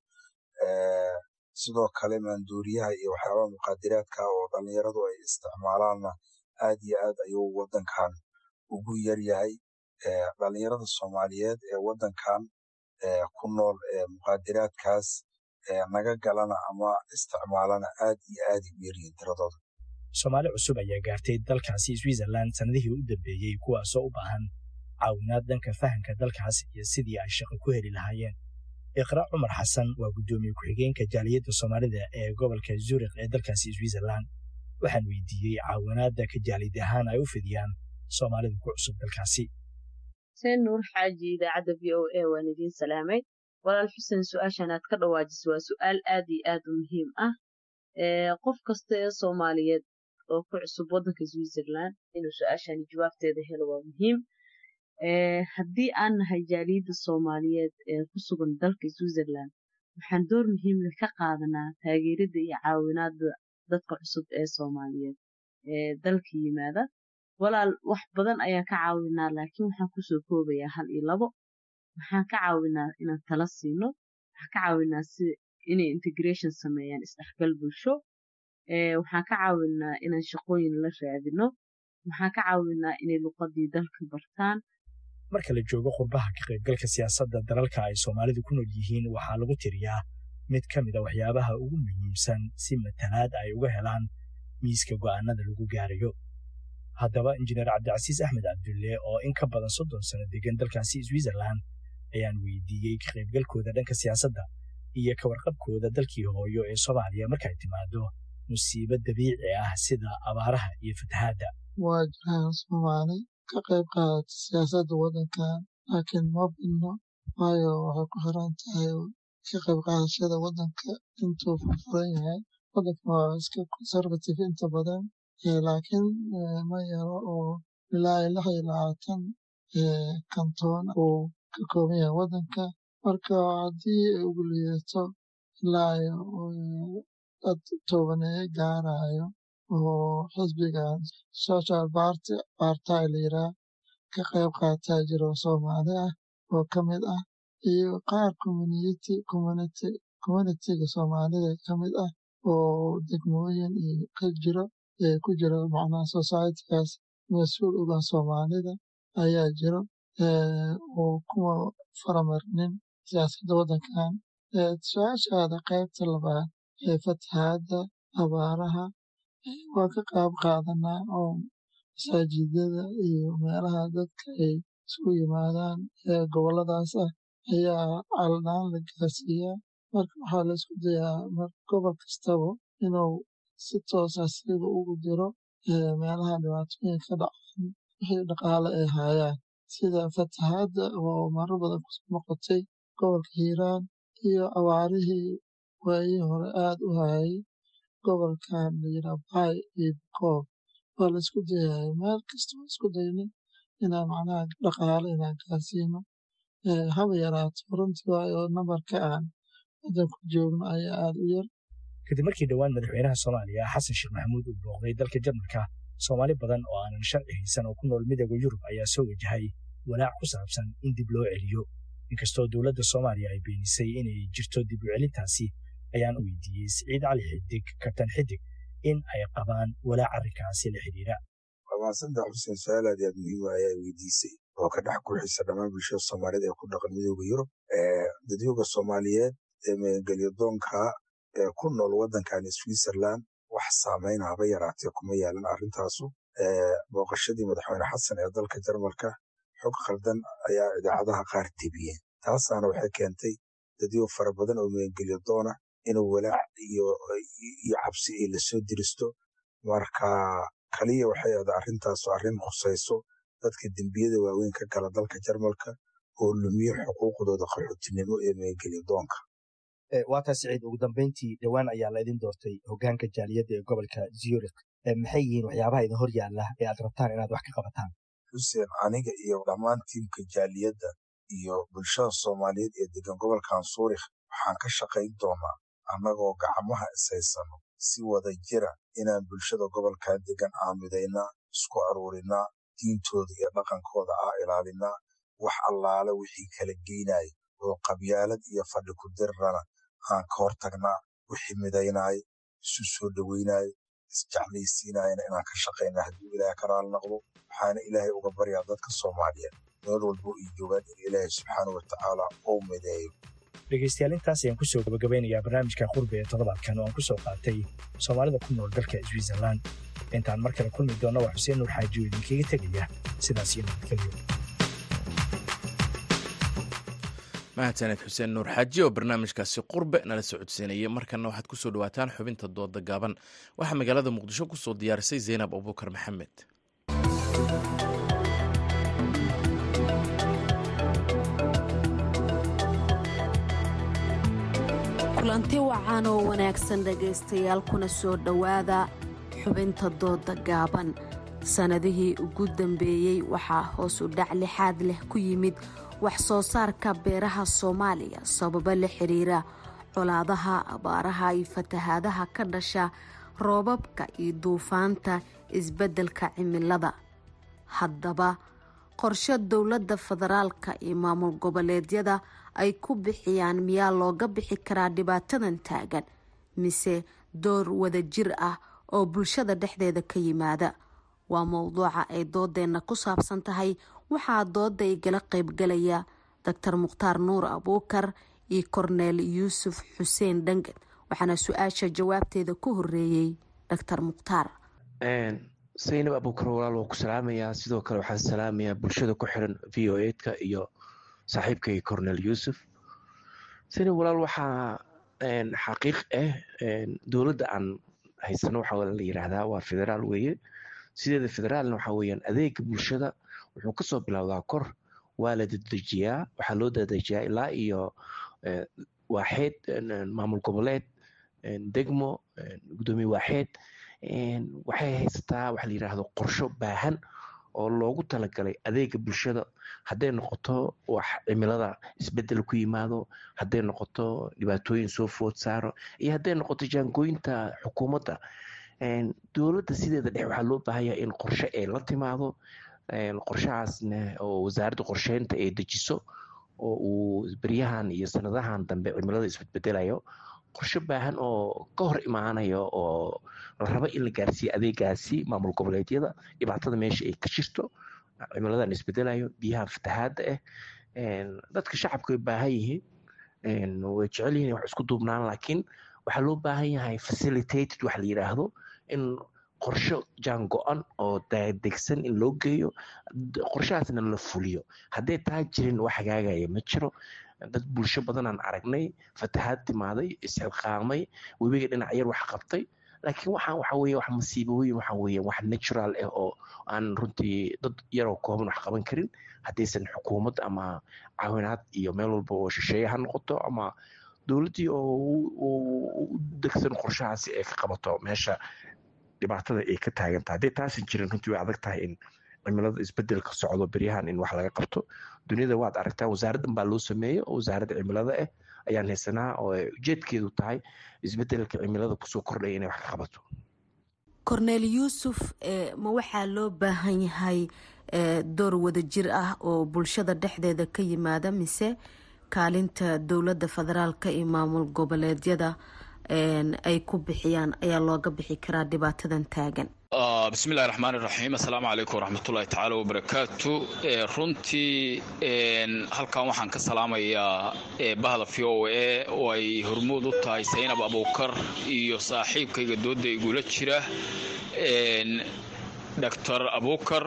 sidoo kale maandooriyaha iyo waxyaabaha muqaadiraadka oo dhallinyaradu ay isticmaalaanna aad iyo aad ayuu waddankan ugu yaryahay dhallinyarada soomaaliyeed ee waddankan ku nool muqaadiraadkaas naga galana ama isticmaalana aad iyo aad u yaryihiin tiradooda soomaali cusub ayaa gaartay dalkaasi switzerland sannadihii u dambeeyey kuwaasoo u baahan caawinaad dhanka fahamka dalkaas iyo sidii ay shaqo ku heli lahaayeen iqra cumar xasan waa guddoomiye ku-xigeenka jaaliyadda soomaalida ee gobolka zurikh ee dalkaasi switzerland waxaan weydiiyey caawinaadda ka jaalid ahaan ay u fidiyaan soomaalida ku cusub dalkaasi xuseen nuur xaaji idaacadda v o a waan idiin salaamay walaal xuseen su-aashan aad ka dhawaajiso waa su-aal aad iyo aad u muhiim ah qof kasta ee soomaaliyeed oo ku cusub waddanka switzerland inuu su-aashani jawaabteeda helo waa muhiim haddii aan nahay jaaliyadda soomaaliyeed ee ku sugan dalka switzerland waxaan door muhiimle ka qaadanaa taageeridda iyo caawinaadda dadka cusub ee soomaaliyeed ee dalka yimaada walaal wax badan ayaan ka caawinaa laakiin waxaan kusoo koobayaa hal iyo labo waxaan ka caawinaa inaan tala siino waxaan ka caawinaa si inay integration sameeyaan isdhexgal bulsho waxaan ka caawinaa inaan shaqooyin la raadino waxaan ka caawinaa inay luqadii dalka bartaan marka la joogo qurbaha ka qaybgalka siyaasadda dalalka ay soomaalidu ku nool yihiin waxaa lagu tiriyaa mid ka mid a waxyaabaha ugu muhiimsan si matalaad ay uga helaan miiska go'aanada lagu gaarayo haddaba injineer cabdicasiis axmed cabdulle oo in ka badan soddon sano degan dalkaasi switzerland ayaan weydiiyey ka qaybgalkooda dhanka siyaasadda iyo ka warqabkooda dalkii hooyo ee soomaaliya markay timaado musiibo dabiici ah sida abaaraha iyo fatahaadda waa jiraan soomaali ka qayb qaadata siyaasadda waddankan laakiin ma badno waayo waxay ku xiran tahay ka qayb qaadashada waddanka intuu furfuran yahay waddanka waa iska conservative inta badan laakiin ma yaro oo ilaa iyo lix iyo labaatan kantoon uu ka kooban yahay waddanka marka haddii ay ugu liidato ilaa iyo dad toobaneeyo gaarayo oo xisbigan social party party la yiraa ka qayb qaataa jiro soomaali ah oo ka mid ah iyo qaar community community communityga soomaalida ka mid ah oo degmooyin iyo ka jiro ee ku jira macnaha societygaas mas-uul uga soomaalida ayaa jiro oo kuwa faramarnin siyaasadda waddankan su-aashaada qaybta labaad ee fatahaadda abaaraha waa ka qayb qaadanaa oo masaajidada iyo meelaha dadka ay isugu yimaadaan ee gobolladaas ah ayaa caldaan la gaarsiiyaa marka waxaa la isku dayaa gobol kastaba inuu si toosa siga ugu diro meelaha dhibaatooyin ka dhacaan wixii dhaqaale ay haayaan sida fatahaadda oo marar badan kusoo noqotay gobolka hiiraan iyo abaarihii waayihii hore aad u hayay gobolkan layidhaa baay iyo bukoob waa la isku dayaya meel kasta waa isku daynay inaan macnaha dhaqaale inaan gaarsiino haba yaraato runtii waayo nambarka aan waddanku joogno ayaa aad u yar kadib markii dhowaan madaxweynaha soomaaliya xasan sheekh maxamuud uu booqday dalka jarmalka soomaali badan oo aanan sharci haysan oo ku nool midooda yurub ayaa soo wajahay walaac ku saabsan in dib loo celiyo inkastoo dowladda soomaaliya ay beenisay inay jirto dib u celintaasi ayaan weydiiyey siciid cali xidig kabtan xidig in ay qabaan walaac arrinkaasi la xidhiira waa mahadsantaha xuseen su-aal aad aad muhiim ah ayaa weydiisay oo ka dhex guuxisa dhammaan bulshada soomaaliyeed ee ku dhaqan midooda yurub dadyooga soomaaliyeed ee meelgelyadoonka ee ku nool waddankan switzerland wax saameyn haba yaraatee kuma yaalan arrintaasu booqashadii madaxweyne xasan ee dalka jarmalka xog khaldan ayaa idaacadaha qaar tebiyeen taasaana waxay keentay dadyo fara badan oo meelgelyadoona inuu walaac iyo cabsi ay lasoo diristo marka kaliya waxay ahda arrintaasu arrin khusayso dadka dembiyada waaweyn ka gala dalka jarmalka oo lumiyo xuquuqdooda qaxootinimo ee meelgelyadoonka waa taas siciid ugu dambeyntii dhowaan ayaa la idin doortay hogaanka jaaliyadda ee gobolka zurich maxay yihiin waxyaabaha idin hor yaalla ee aad rabtaan inaad wax ka qabataan xuseen aniga iyo dhammaan tiimka jaaliyadda iyo bulshada soomaaliyeed ee degan gobolkan suurikh waxaan ka shaqayn doonaa annagoo gacmaha ishaysano si wada jira inaan bulshada gobolkan degan aamidaynaa isku aruurinaa diintooda iyo dhaqankooda ah ilaalinaa wax allaale wixii kala geynaya oo qabyaalad iyo fadhi ku dirirana aan ka hortagnaa wixii midaynaayo isu soo dhoweynayo isjeclaysiinayana inaan ka shaqaynaa hadduu ilaahay ka raali noqdo waxaana ilaahay uga baryaa dadka soomaaliyeed meel walbo ay joogaan in ilaahay subxaana wa tacaala uu mideeyo dhegaystayaal intaas ayaan kusoo gabagabeynayaa barnaamijka qurbi ee toddobaadkan oo aan ku soo qaatay soomaalida ku nool dalka switzerland intaan mar kale kulmi doonna waa xuseen nuur xaajiyo idinkaga tegaya sidaas iyo nabadgelyo mahadsaned xuseen nuur xaaji oo barnaamijkaasi qurbe nala socodsiinayay markanna waxaad ku soo dhawaataan xubinta dooda gaaban waxaa magaalada muqdisho ku soo diyaarisay zaynab abubakar maxamed kulanti wacan oo wanaagsan dhegaystayaal kuna soo dhowaada xubinta dooda gaaban sannadihii ugu dambeeyey waxaa hoos u dhac lixaad leh ku yimid wax soo saarka beeraha soomaaliya sababo la xiriira colaadaha abaaraha iyo fatahaadaha ka dhasha roobabka iyo duufaanta isbeddelka cimilada haddaba qorshe dowladda federaalka iyo maamul goboleedyada ay ku bixiyaan miyaa looga bixi karaa dhibaatadan taagan mise door wadajir ah oo bulshada dhexdeeda ka yimaada waa mowduuca ay doodeenna ku saabsan tahay waxaa dooda igala qaybgalaya doctor mukhtaar nuur abuukar iyo korneel yuusuf xuseen dhangan waxaana su-aasha jawaabteeda ku horeeyey doctor mukhtaar saynab abuukar walaal waa ku salaamayaa sidoo kale waxaan salaamayaa bulshada ku xiran v o eedka iyo saaxiibkay cornel yuusuf saynab walaal waxaa xaqiiq ah dowladda aan haysano waxaa la yiraahdaa waa federaal weeye sideeda federaalna waxaa weeyaan adeega bulshada wuxuu kasoo bilowdaa kor waa la dadejiyaa waxaa loo dadejiyaa ilaa iyo waaxeed maamul goboleed degmo gudoomiye waaxeed waxay haysataa waxa la yiraahdo qorsho baahan oo loogu talagalay adeega bulshada hadday noqoto wax cimilada isbedel ku yimaado hadday noqoto dhibaatooyin soo food saaro iyo hadday noqoto jaangooyinta xukuumadda dowladda sideeda dhex waxaa loo baahanyaa in qorshe ay la timaado qorshahaasna oo wasaaradda qorsheynta ay dejiso oo uu beryahan iyo sanadahan dambe cimilada isbedbedelayo qorshe baahan oo ka hor imaanayo oo la rabo in la gaarsiiyo adeegaasi maamul goboleedyada dhibaatada meesha ay ka jirto cimiladan isbedelayo biyaha fatahaadda ah dadka shacabka way baahan yihiin way jecel yihin wax isku duubnaan laakiin waxaa loo baahan yahay facilitated wax la yiraahdo in qorsho jaan go-an oo degsan in loo geeyo qorshahaasna la fuliyo hadday taa jirin wax hagaagaya ma jiro dad bulsho badanaan aragnay fatahaad timaaday isxilqaamay webiga dhinac yar wax qabtay laakiin waxaan waxa weeye wax masiibooyin waxa weeye wax natural ah oo aan runtii dad yaroo kooban wax qaban karin haddaysan xukuumad ama caawinaad iyo meel walba oo shisheeye ha noqoto ama dowladdii oo u degsan qorshahaasi ay ka qabato meesha dhibaatada ay ka taagantahay hadday taasan jirin runtii way adag tahay in cimilada isbedelka socdo beryahan in wax laga qabto duniyada waad aragtaa wasaaraddan baa loo sameeyey oo wasaaradda cimilada ah ayaan haysanaa oo ujeedkeedu tahay isbedelka cimilada kusoo kordhaya inay wax ka qabato korneel yuusuf ma waxaa loo baahan yahay door wadajir ah oo bulshada dhexdeeda ka yimaada mise kaalinta dowladda federaalka iyo maamul goboleedyada ay ku bixiyaan ayaa looga bixi karaa dhibaatadan taagan bismillahi raxmaan iraxiim assalaamu calaykum waraxmatullahi tacaala wabarakaatu runtii halkan waxaan ka salaamayaa bahda v o a oo ay hormuud u tahay saynab abuukar iyo saaxiibkayga dooda igula jira doctor abuukar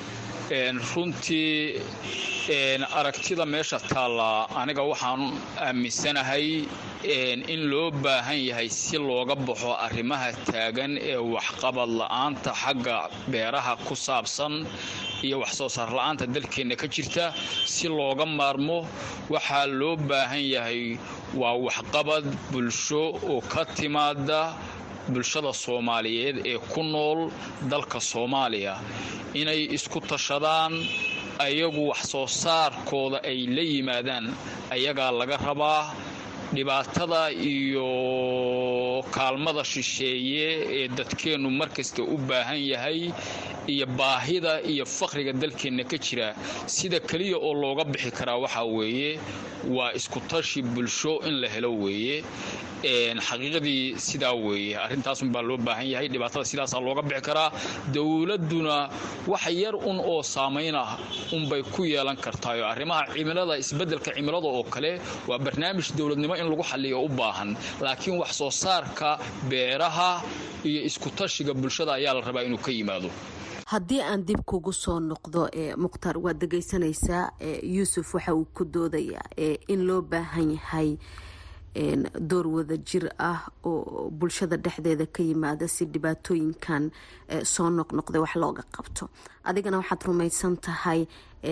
runtii aragtida meesha taalla aniga waxaan aaminsanahay in loo baahan yahay si looga baxo arrimaha taagan ee waxqabad la'aanta xagga beeraha ku saabsan iyo wax soo saar la'aanta dalkeenna ka jirta si looga maarmo waxaa loo baahan yahay waa waxqabad bulsho oo ka timaada bulshada soomaaliyeed ee ku nool dalka soomaaliya inay isku tashadaan ayagu wax soo saarkooda ay la yimaadaan ayagaa laga rabaa dhibaatada iyo kaalmada shisheeye ee dadkeennu markasta u baahan yahay iyo baahida iyo faqriga dalkeenna ka jira sida keliya oo looga bixi karaa waxaa weeye waa iskutashi bulsho in la helo weeye xaqiiqadii sidaa weeye arrintaasunbaa loo baahan yahay dhibaatada sidaasaa looga bixi karaa dowladduna wax yar un oo saamayn ah unbay ku yeelan kartaayo arrimaha cimilada isbeddelka cimilada oo kale waa barnaamij dowladnimo in lagu xalliyo u baahan laakiin wax soo saarka beeraha iyo iskutashiga bulshada ayaa la rabaa inuu ka yimaado haddii aan dib kugu soo noqdo mukhtaar waad dhegeysanaysaa yuusuf waxa uu ku doodayaa in loo baahan yahay door wada jir ah oo bulshada dhexdeeda ka yimaada si dhibaatooyinkan soo noqnoqda wax looga qabto adigana waxaad rumaysan tahay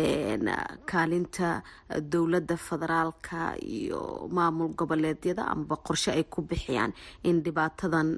kaalinta dowladda federaalka iyo maamul goboleedyada amaba qorshe ay ku bixiyaan in dhibaatadan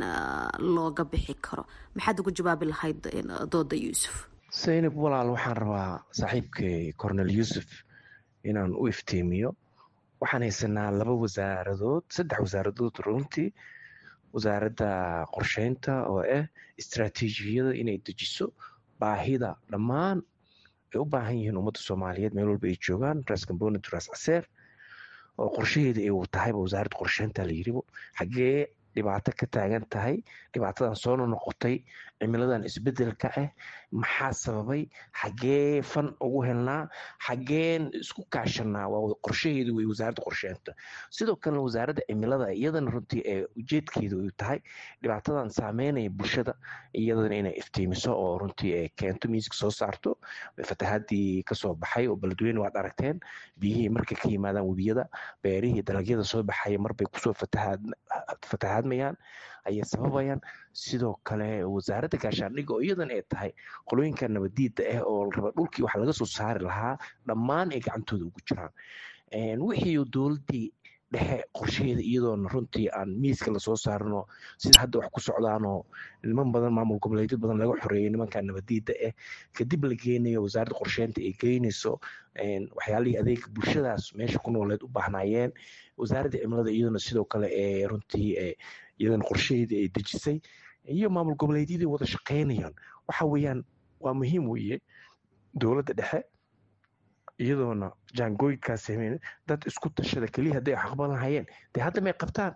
looga bixi karo maxaad ugu jawaabi lahayd dooda yuusuf saynab walaal waxaan rabaa saaxiibkay cornel yuusuf inaan u iftiimiyo waxaan haysanaa laba wasaaradood saddex wasaaradood runtii wasaaradda qorsheynta oo ah istraatiijiyada inay dejiso baahida dhammaan ay u baahan yihiin ummadda soomaaliyeed meel walba ay joogaan ras component ras caseer oo qorshaheeda ay tahayba wasaaradda qorsheynta la yiribo xaggee dhibaato ka taagan tahay dhibaatadan soo noqotay cimiladan isbedelka ah maxaa sababay xaggee fan ugu helnaa xaggeen isku kaashanaa waa qorshaheedu wey wasaaradda qorsheynta sidoo kalena wasaaradda cimilada iyadana runtii ee ujeedkeedu ay tahay dhibaatadan saameynaya bulshada iyadana inay iftiimiso oo runtii ay keento miiska soo saarto fatahaadii kasoo baxay oo beledweyne waad aragteen biyihii markay ka yimaadaan webiyada beerihii dalagyada soo baxaya marbay kusoo fatahaadmayaan ayay sababayaan sidoo kale wasaaradda gaashaandhigga oo iyadan ay tahay qolooyinka nabadiida ah oo raba dhulkii wax laga soo saari lahaa dhammaan ay gacantooda ugu jiraan wixii dowladdii dhexe qorshaheeda iyadoona runtii aan miiska lasoo saarino sida hadda wax ku socdaanoo niman badan maamul goboleedyo badan laga xoreeyay nimanka nabadiida ah kadib la geenayo wasaaradda qorsheynta ay geynayso waxyaalihii adeega bulshadaas meesha ku nooleed u baahnaayeen wasaaradda cimilada iyaduna sidoo kale ee runtii iyadana qorshaheedii ay dejisay iyo maamul goboleedyadii wada shaqeynayaan waxa weeyaan waa muhiim weeye dowladda dhexe iyadoona jaangooyinkaas sameyn dad isku tashada keliya hadday aqban lahayeen dee hadda may qabtaan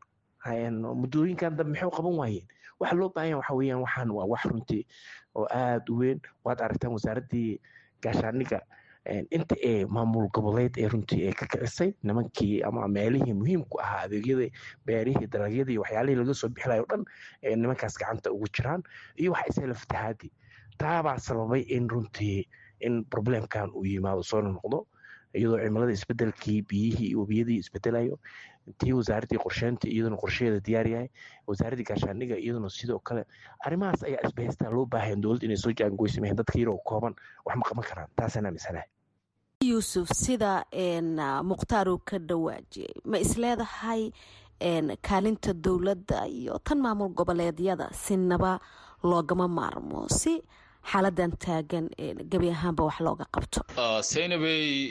muddooyinkan dambe maxay qaban waayeen waxa loo baahan yahay waxa weeyaan waxaan waa wax runtii oo aada u weyn waad aragtaan wasaaraddii gaashaandhigga inta ee maamul goboleed ee runtii ee ka kicisay nimankii ama meelihii muhiimku ahaa adeegyada beerihii dalagyadii iyo waxyaalihii laga soo bixilayo o dhan ee nimankaas gacanta ugu jiraan iyo waxa isela fatahaadii taabaa sababay in runtii in problemkan uu yimaado soo noqdo iyadoo cimilada isbedelkii biyihii iyo webiyadii isbedelayo tii wasaaraddii qorsheynta iyaduna qorshaheeda diyaar yahay wasaaraddii gaashaandhigga iyaduna sidoo kale arrimahaas ayaa isbahaystaa loo baahayan dowladda inay soo jaangoysameen dadka yaroo kooban wax ma qaban karaan taasaan aaminsanahay yuusuf sida mukhtaar uu ka dhawaajiyey ma isleedahay kaalinta dowladda iyo tan maamul goboleedyada sinaba loogama maarmo si xaaladan taagan gebi ahaanba wax looga qabto saynabey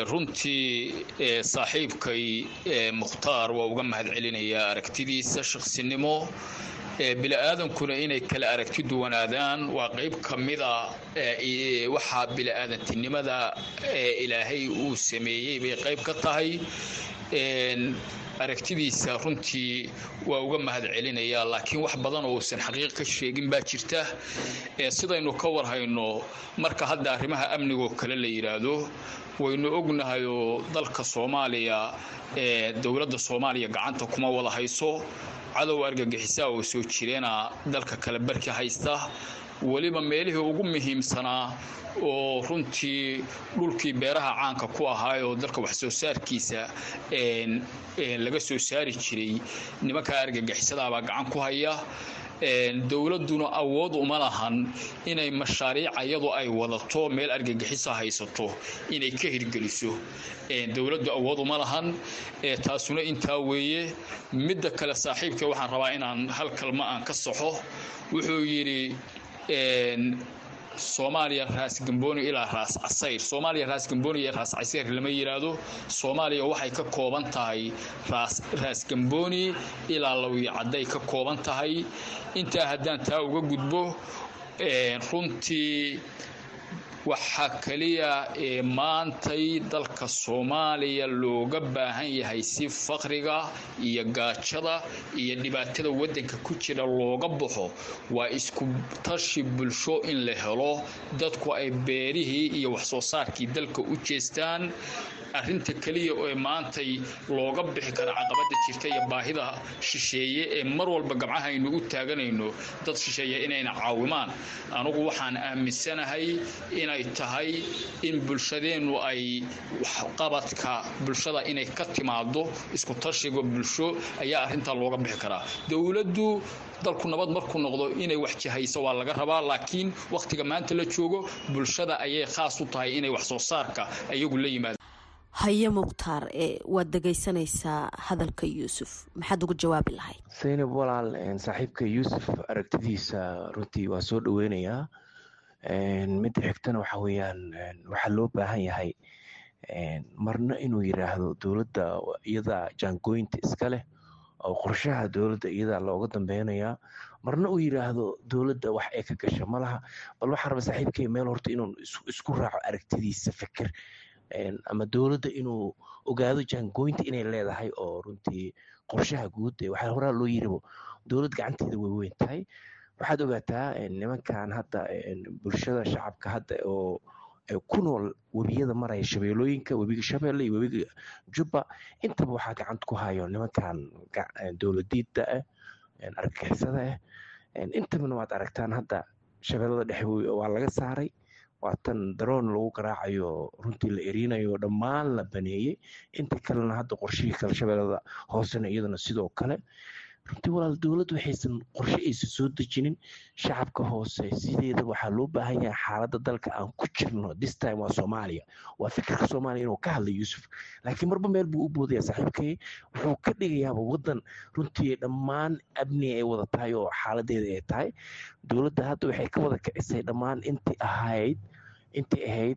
runtii saaxiibkay mukhtaar waa uga mahad celinayaa aragtidiisa shaqsinimo bili-aadankuna inay kala aragti duwanaadaan waa qayb ka mida waxaa bili-aadantinimada ilaahay uu sameeyey bay qayb ka tahay aragtidiisa runtii waa uga mahad celinayaa laakiin wax badan oo uusan xaqiiq ka sheegin baa jirta sidaynu ka warhayno marka hadda arrimaha amnigoo kale la yidhaahdo waynu ognahay oo dalka soomaaliya ee dowladda soomaaliya gacanta kuma wada hayso cadow argagixisaa oo soo jireena dalka kale barki haysta weliba meelihii ugu muhiimsanaa oo runtii dhulkii beeraha caanka ku ahaa oo dalka wax soo saarkiisa laga soo saari jiray nimankaa argagixisadaabaa gacan ku haya dowladduna awood uma lahan inay mashaariic iyadu ay wadato meel argagixisa haysato inay ka hirgeliso dowladdu awood uma lahan taasuna intaa weeye midda kale saaxiibka waxaan rabaa inaan hal kalma aan ka saxo wuxuu yidhi soomaaliya raas gambooni ilaa raas casayr soomaaliya raas gambooni iyo raas casayr lama yidhaahdo soomaaliya waxay ka kooban tahay raas raas gambooni ilaa lawiyo cadday ka kooban tahay intaa haddaan taa uga gudbo runtii waxaa keliya ee maantay dalka soomaaliya looga baahan yahay si faqriga iyo gaajada iyo dhibaatada waddanka ku jira looga baxo waa isku tashi bulsho in la helo dadku ay beerihii iyo waxsoo saarkii dalka u jeestaan arrinta keliya ee maantay looga bixi kara caqabada jirta iyo baahida shisheeye ee mar walba gabcahaynu u taaganayno dad shisheeye inayna caawimaan anugu waxaan aaminsanahay inay tahay in bulshadeennu ay waxqabadka bulshada inay ka timaado isku tashiga bulsho ayaa arrintaa looga bixi karaa dowladdu dalku nabad markuu noqdo inay wax jihayso waa laga rabaa laakiin wakhtiga maanta la joogo bulshada ayay khaas u tahay inay wax soo saarka ayagu la yimaado haye mukhtaar waad dhegaysanaysaa hadalka yuusuf maxaad ugu jawaabi lahayd saynab walaal saaxiibka yuusuf aragtidiisa runtii waa soo dhoweynayaa midda xigtana waxa weeyaan waxaa loo baahan yahay marna inuu yidhaahdo dowladda iyadaa jaangooyinta iska leh oo qorshaha dowladda iyadaa looga dambeynayaa marna uu yidhaahdo dowladda wax ay ka gasha malaha bal waxaa raba saaxiibkay meel horta inuu isku raaco aragtidiisa fikir ama dowladda inuu ogaado jaangooyinta inay leedahay oo runtii qorshaha guud waxaa horaa loo yiribo dowlad gacanteeda way weyn tahay waxaad ogaataa nimankan hadda bulshada shacabka hadda oo ku nool webiyada maraya shabeelooyinka webiga shabeelle iyo webiga jubba intaba waxaa gacanta ku hayo nimankan dowladiida ah argagixisada ah intabana waad aragtaan hadda shabeellada dhexe waa laga saaray waa tan daroon lagu garaacayo runtii la erinayo dhammaan la baneeyey inta kalena hadda qorshihii kale shabeellada hoosena iyadana sidoo kale runtii walaal dowladdu waxaysan qorshe aysan soo dejinin shacabka hoose sideeda waxaa loo baahan yahay xaaladda dalka aan ku jirno this time waa soomaaliya waa fikirka soomaaliya inuu ka hadla yuusuf laakiin marba meel buu u boodaya saaxiibkay wuxuu ka dhigayaaba waddan runtii dhammaan abni ay wada tahay oo xaaladeeda ay tahay dowladda hadda waxay ka wada kicisay dhammaan intii ahayd intii ahayd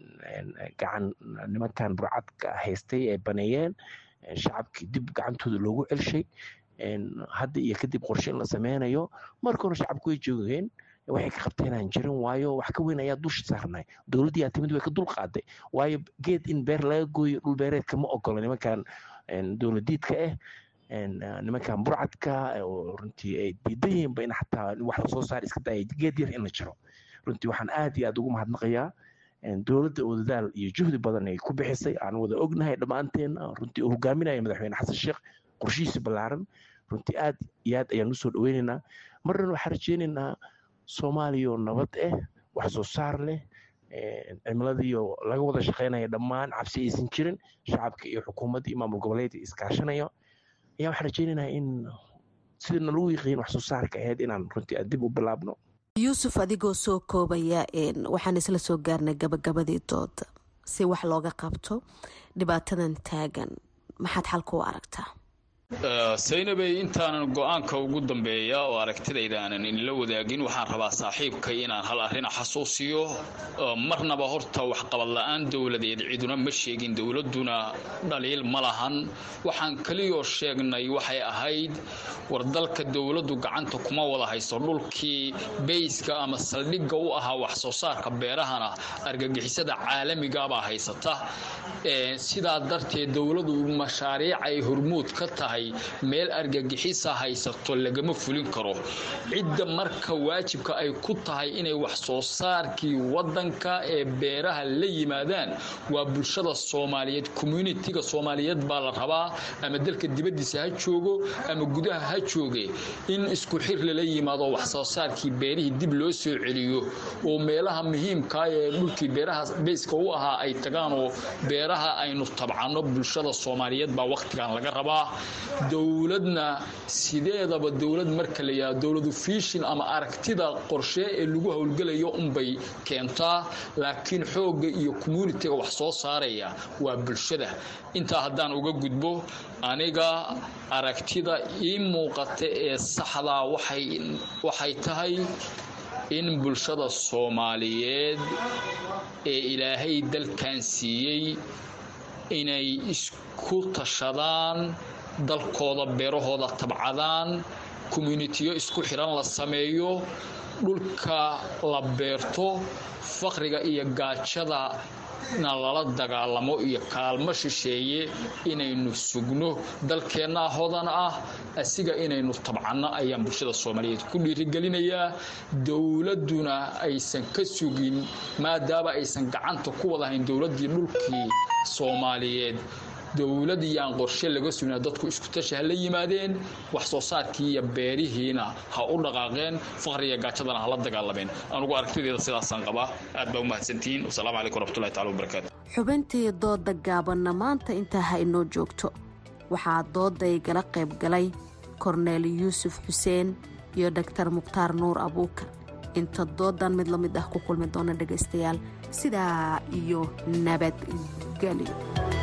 gacan nimankan burcadka haystay ay baneeyeen shacabkii dib gacantooda loogu celshay hadda iyo kadib qorshe in la sameynayo marka hore shacabku way joogeen waxay ka qabteenaan jirin waayo wax ka weyn ayaa dusha saarnay dowladdii yaa timid way ka dul qaaday waayo geed in beer laga gooyo dhul beereedka ma ogola nimankan dowladiidka ah nimankan burcadka oo runtii ay diidan yihiinba in xataa wax lasoo saar iska daaya geed yar in la jiro runtii waxaan aad iyo aad ugu mahadnaqayaa dowladda oo dadaal iyo juhdi badan ay ku bixisay aan wada ognahay dhammaanteen runtii uu hogaaminaya madaxweyne xasan sheekh qorshihiisa ballaaran runtii aad iyo aad ayaan usoo dhoweynaynaa marna waxaan rajeynaynaa soomaaliya nabad ah wax soo saar leh cimiladiiyo laga wada shaqeynaya dhammaan cabsi aysan jirin shacabka iyo xukuumadda iyo maamul goboleedka iskaashanaya ayaa waxaan rajeynaynaa in sidana lagu yiqiin wax soo saarka ahayd inaan runtii aan dib u bilaabno yuusuf adigoo soo koobaya waxaan isla soo gaarnay gabagabadii dooda si wax looga qabto dhibaatadan taagan maxaad xalka u aragtaa saynabey intaanan go-aanka ugu dambeeya oo aragtidayda aanan inla wadaagin waxaan rabaa saaxiibkay inaan hal arrin xasuusiyo marnaba horta waxqabad la-aan dowladeed ciduna ma sheegin dowladuna dhaliil ma lahan waxaan kaliyoo sheegnay waxay ahayd war dalka dowladdu gacanta kuma wada hayso dhulkii beyska ama saldhigga u ahaa wax soo saarka beerahana argagixisada caalamigabaa haysata sidaa darteed dowladu mashaariic ay hormuud ka tahay meel argagixisa haysato lagama fulin karo cidda marka waajibka ay ku tahay inay wax soo saarkii wadanka ee beeraha la yimaadaan waa bulshada soomaaliyeed communitiga soomaaliyeed baa la rabaa ama dalka dibadiisa ha joogo ama gudaha ha jooge in isku xir lala yimaado wax soo saarkii beerihii dib loo soo celiyo oo meelaha muhiimkaa ee dhulkii beeraha beyska u ahaa ay tagaan oo beeraha aynu tabcano bulshada soomaaliyeed baa wakhtigan laga rabaa dowladna sideedaba dowlad marka la yidhahdo dowladu fiishin ama aragtida qorshe ee lagu howlgelayo unbay keentaa laakiin xoogga iyo communitiga wax soo saaraya waa bulshada intaa haddaan uga gudbo aniga aragtida ii muuqata ee saxdaa waxay tahay in bulshada soomaaliyeed ee ilaahay dalkan siiyey inay isku tashadaan dalkooda beerahooda tabcadaan communitiyo isku xidhan la sameeyo dhulka la beerto faqriga iyo gaajada na lala dagaalamo iyo kaalmo shisheeye inaynu sugno dalkeennaa hodan ah asiga inaynu tabcanno ayaan bulshada soomaaliyeed ku dhiirigelinayaa dowladduna aysan ka sugin maadaama aysan gacanta ku wadahayn dowladdii dhulkii soomaaliyeed dowladii aan qorshe laga sugna dadku isku tashi ha la yimaadeen wax soo saarkii iyo beerihiina ha u dhaqaaqeen faqriga gaajadana ha la dagaalameen anugu aragtideeda sidaasaan qabaa aad baa u mahadsantihiin wasalaamu calaykum waraxmatullahi tacala wabarakaatu xubintii dooda gaabanna maanta intaa ha inoo joogto waxaa dooday gala qayb galay korneel yuusuf xuseen iyo dhaktar mukhtaar nuur abuukar inta doodan mid la mid ah ku kulmi doona dhegaystayaal sidaa iyo nabadgelyo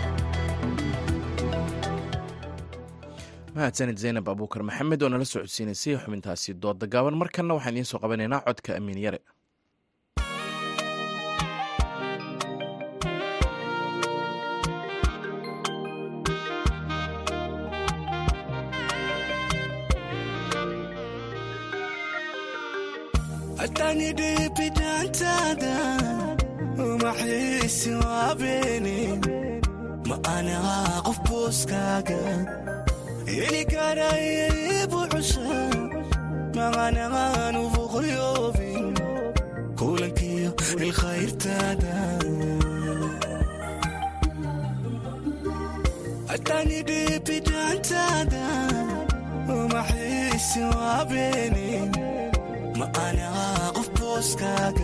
mahadsanid zaynab abuukar maxamed oo nala socodsiinaysay xubintaasi dooda gaaban markanna waxaan idiin soo qabanaynaa codka amiin yare ilikarayebucusha maqanaqaanu fuqriyoobin kulankiyo ilkhayrtaada atanidhibidaantaada umaxiisi waabeeni ma'anaqa qof booskaaga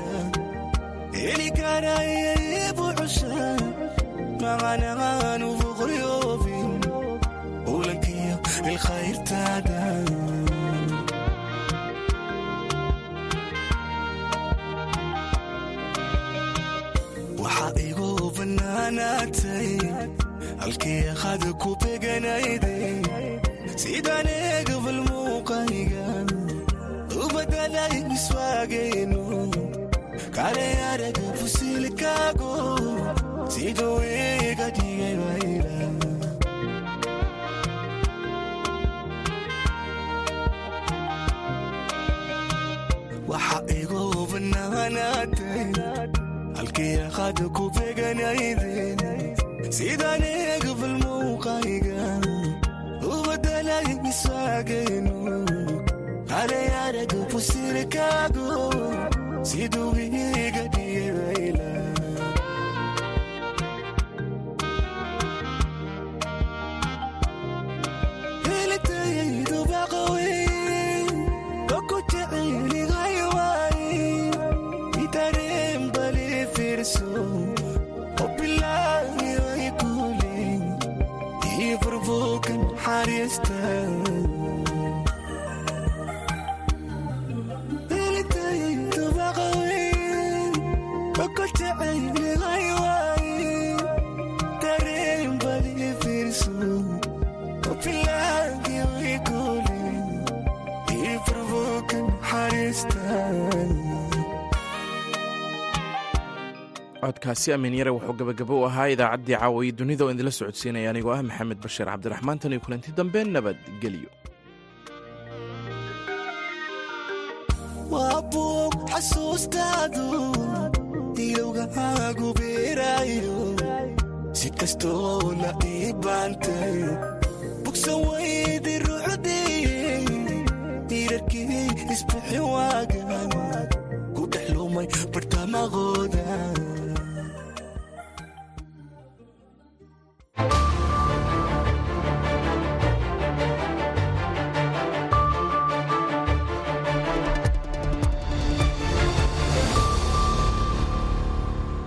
ilikarayebucusha maqanaqaanu fuqriyoobin kulankiyo ilkhayrtaada waxaa igu bannaanaatay halkii qada ku beganayday sidaan eegabal muuqayga u badalay iswaagayno kale araga fusilkaago siduu iga dhigay wayla waxa igu bannaanaatay halkii qada ku beganayden sidaan eegabal muuqayga u badalay iswaagayno kale araga fusilkaago siduu iga dhigayla helitayaydu baqaweyn oku jeceligayway itareen bali fiirso obilaagiway kulen ii furbuukan xariista helitayaydu baqaweyn oku jeceligayway tareen bali fiirso obilaa codkaasi amiin yare wuxuu gabagabo u ahaa idaacaddii caawaye dunida oo idinla socodsiinaya anigoo ah maxamed bashiir cabdiraxmaan tan iyo kulanti dambe nabadgelyo waa buug xasuustaadu ilowgahaagu beeraayo si kastoona ii baantay bugsan weydi ruuxdii diirarkii isbixi waagan ku dhex lumay bartamaqo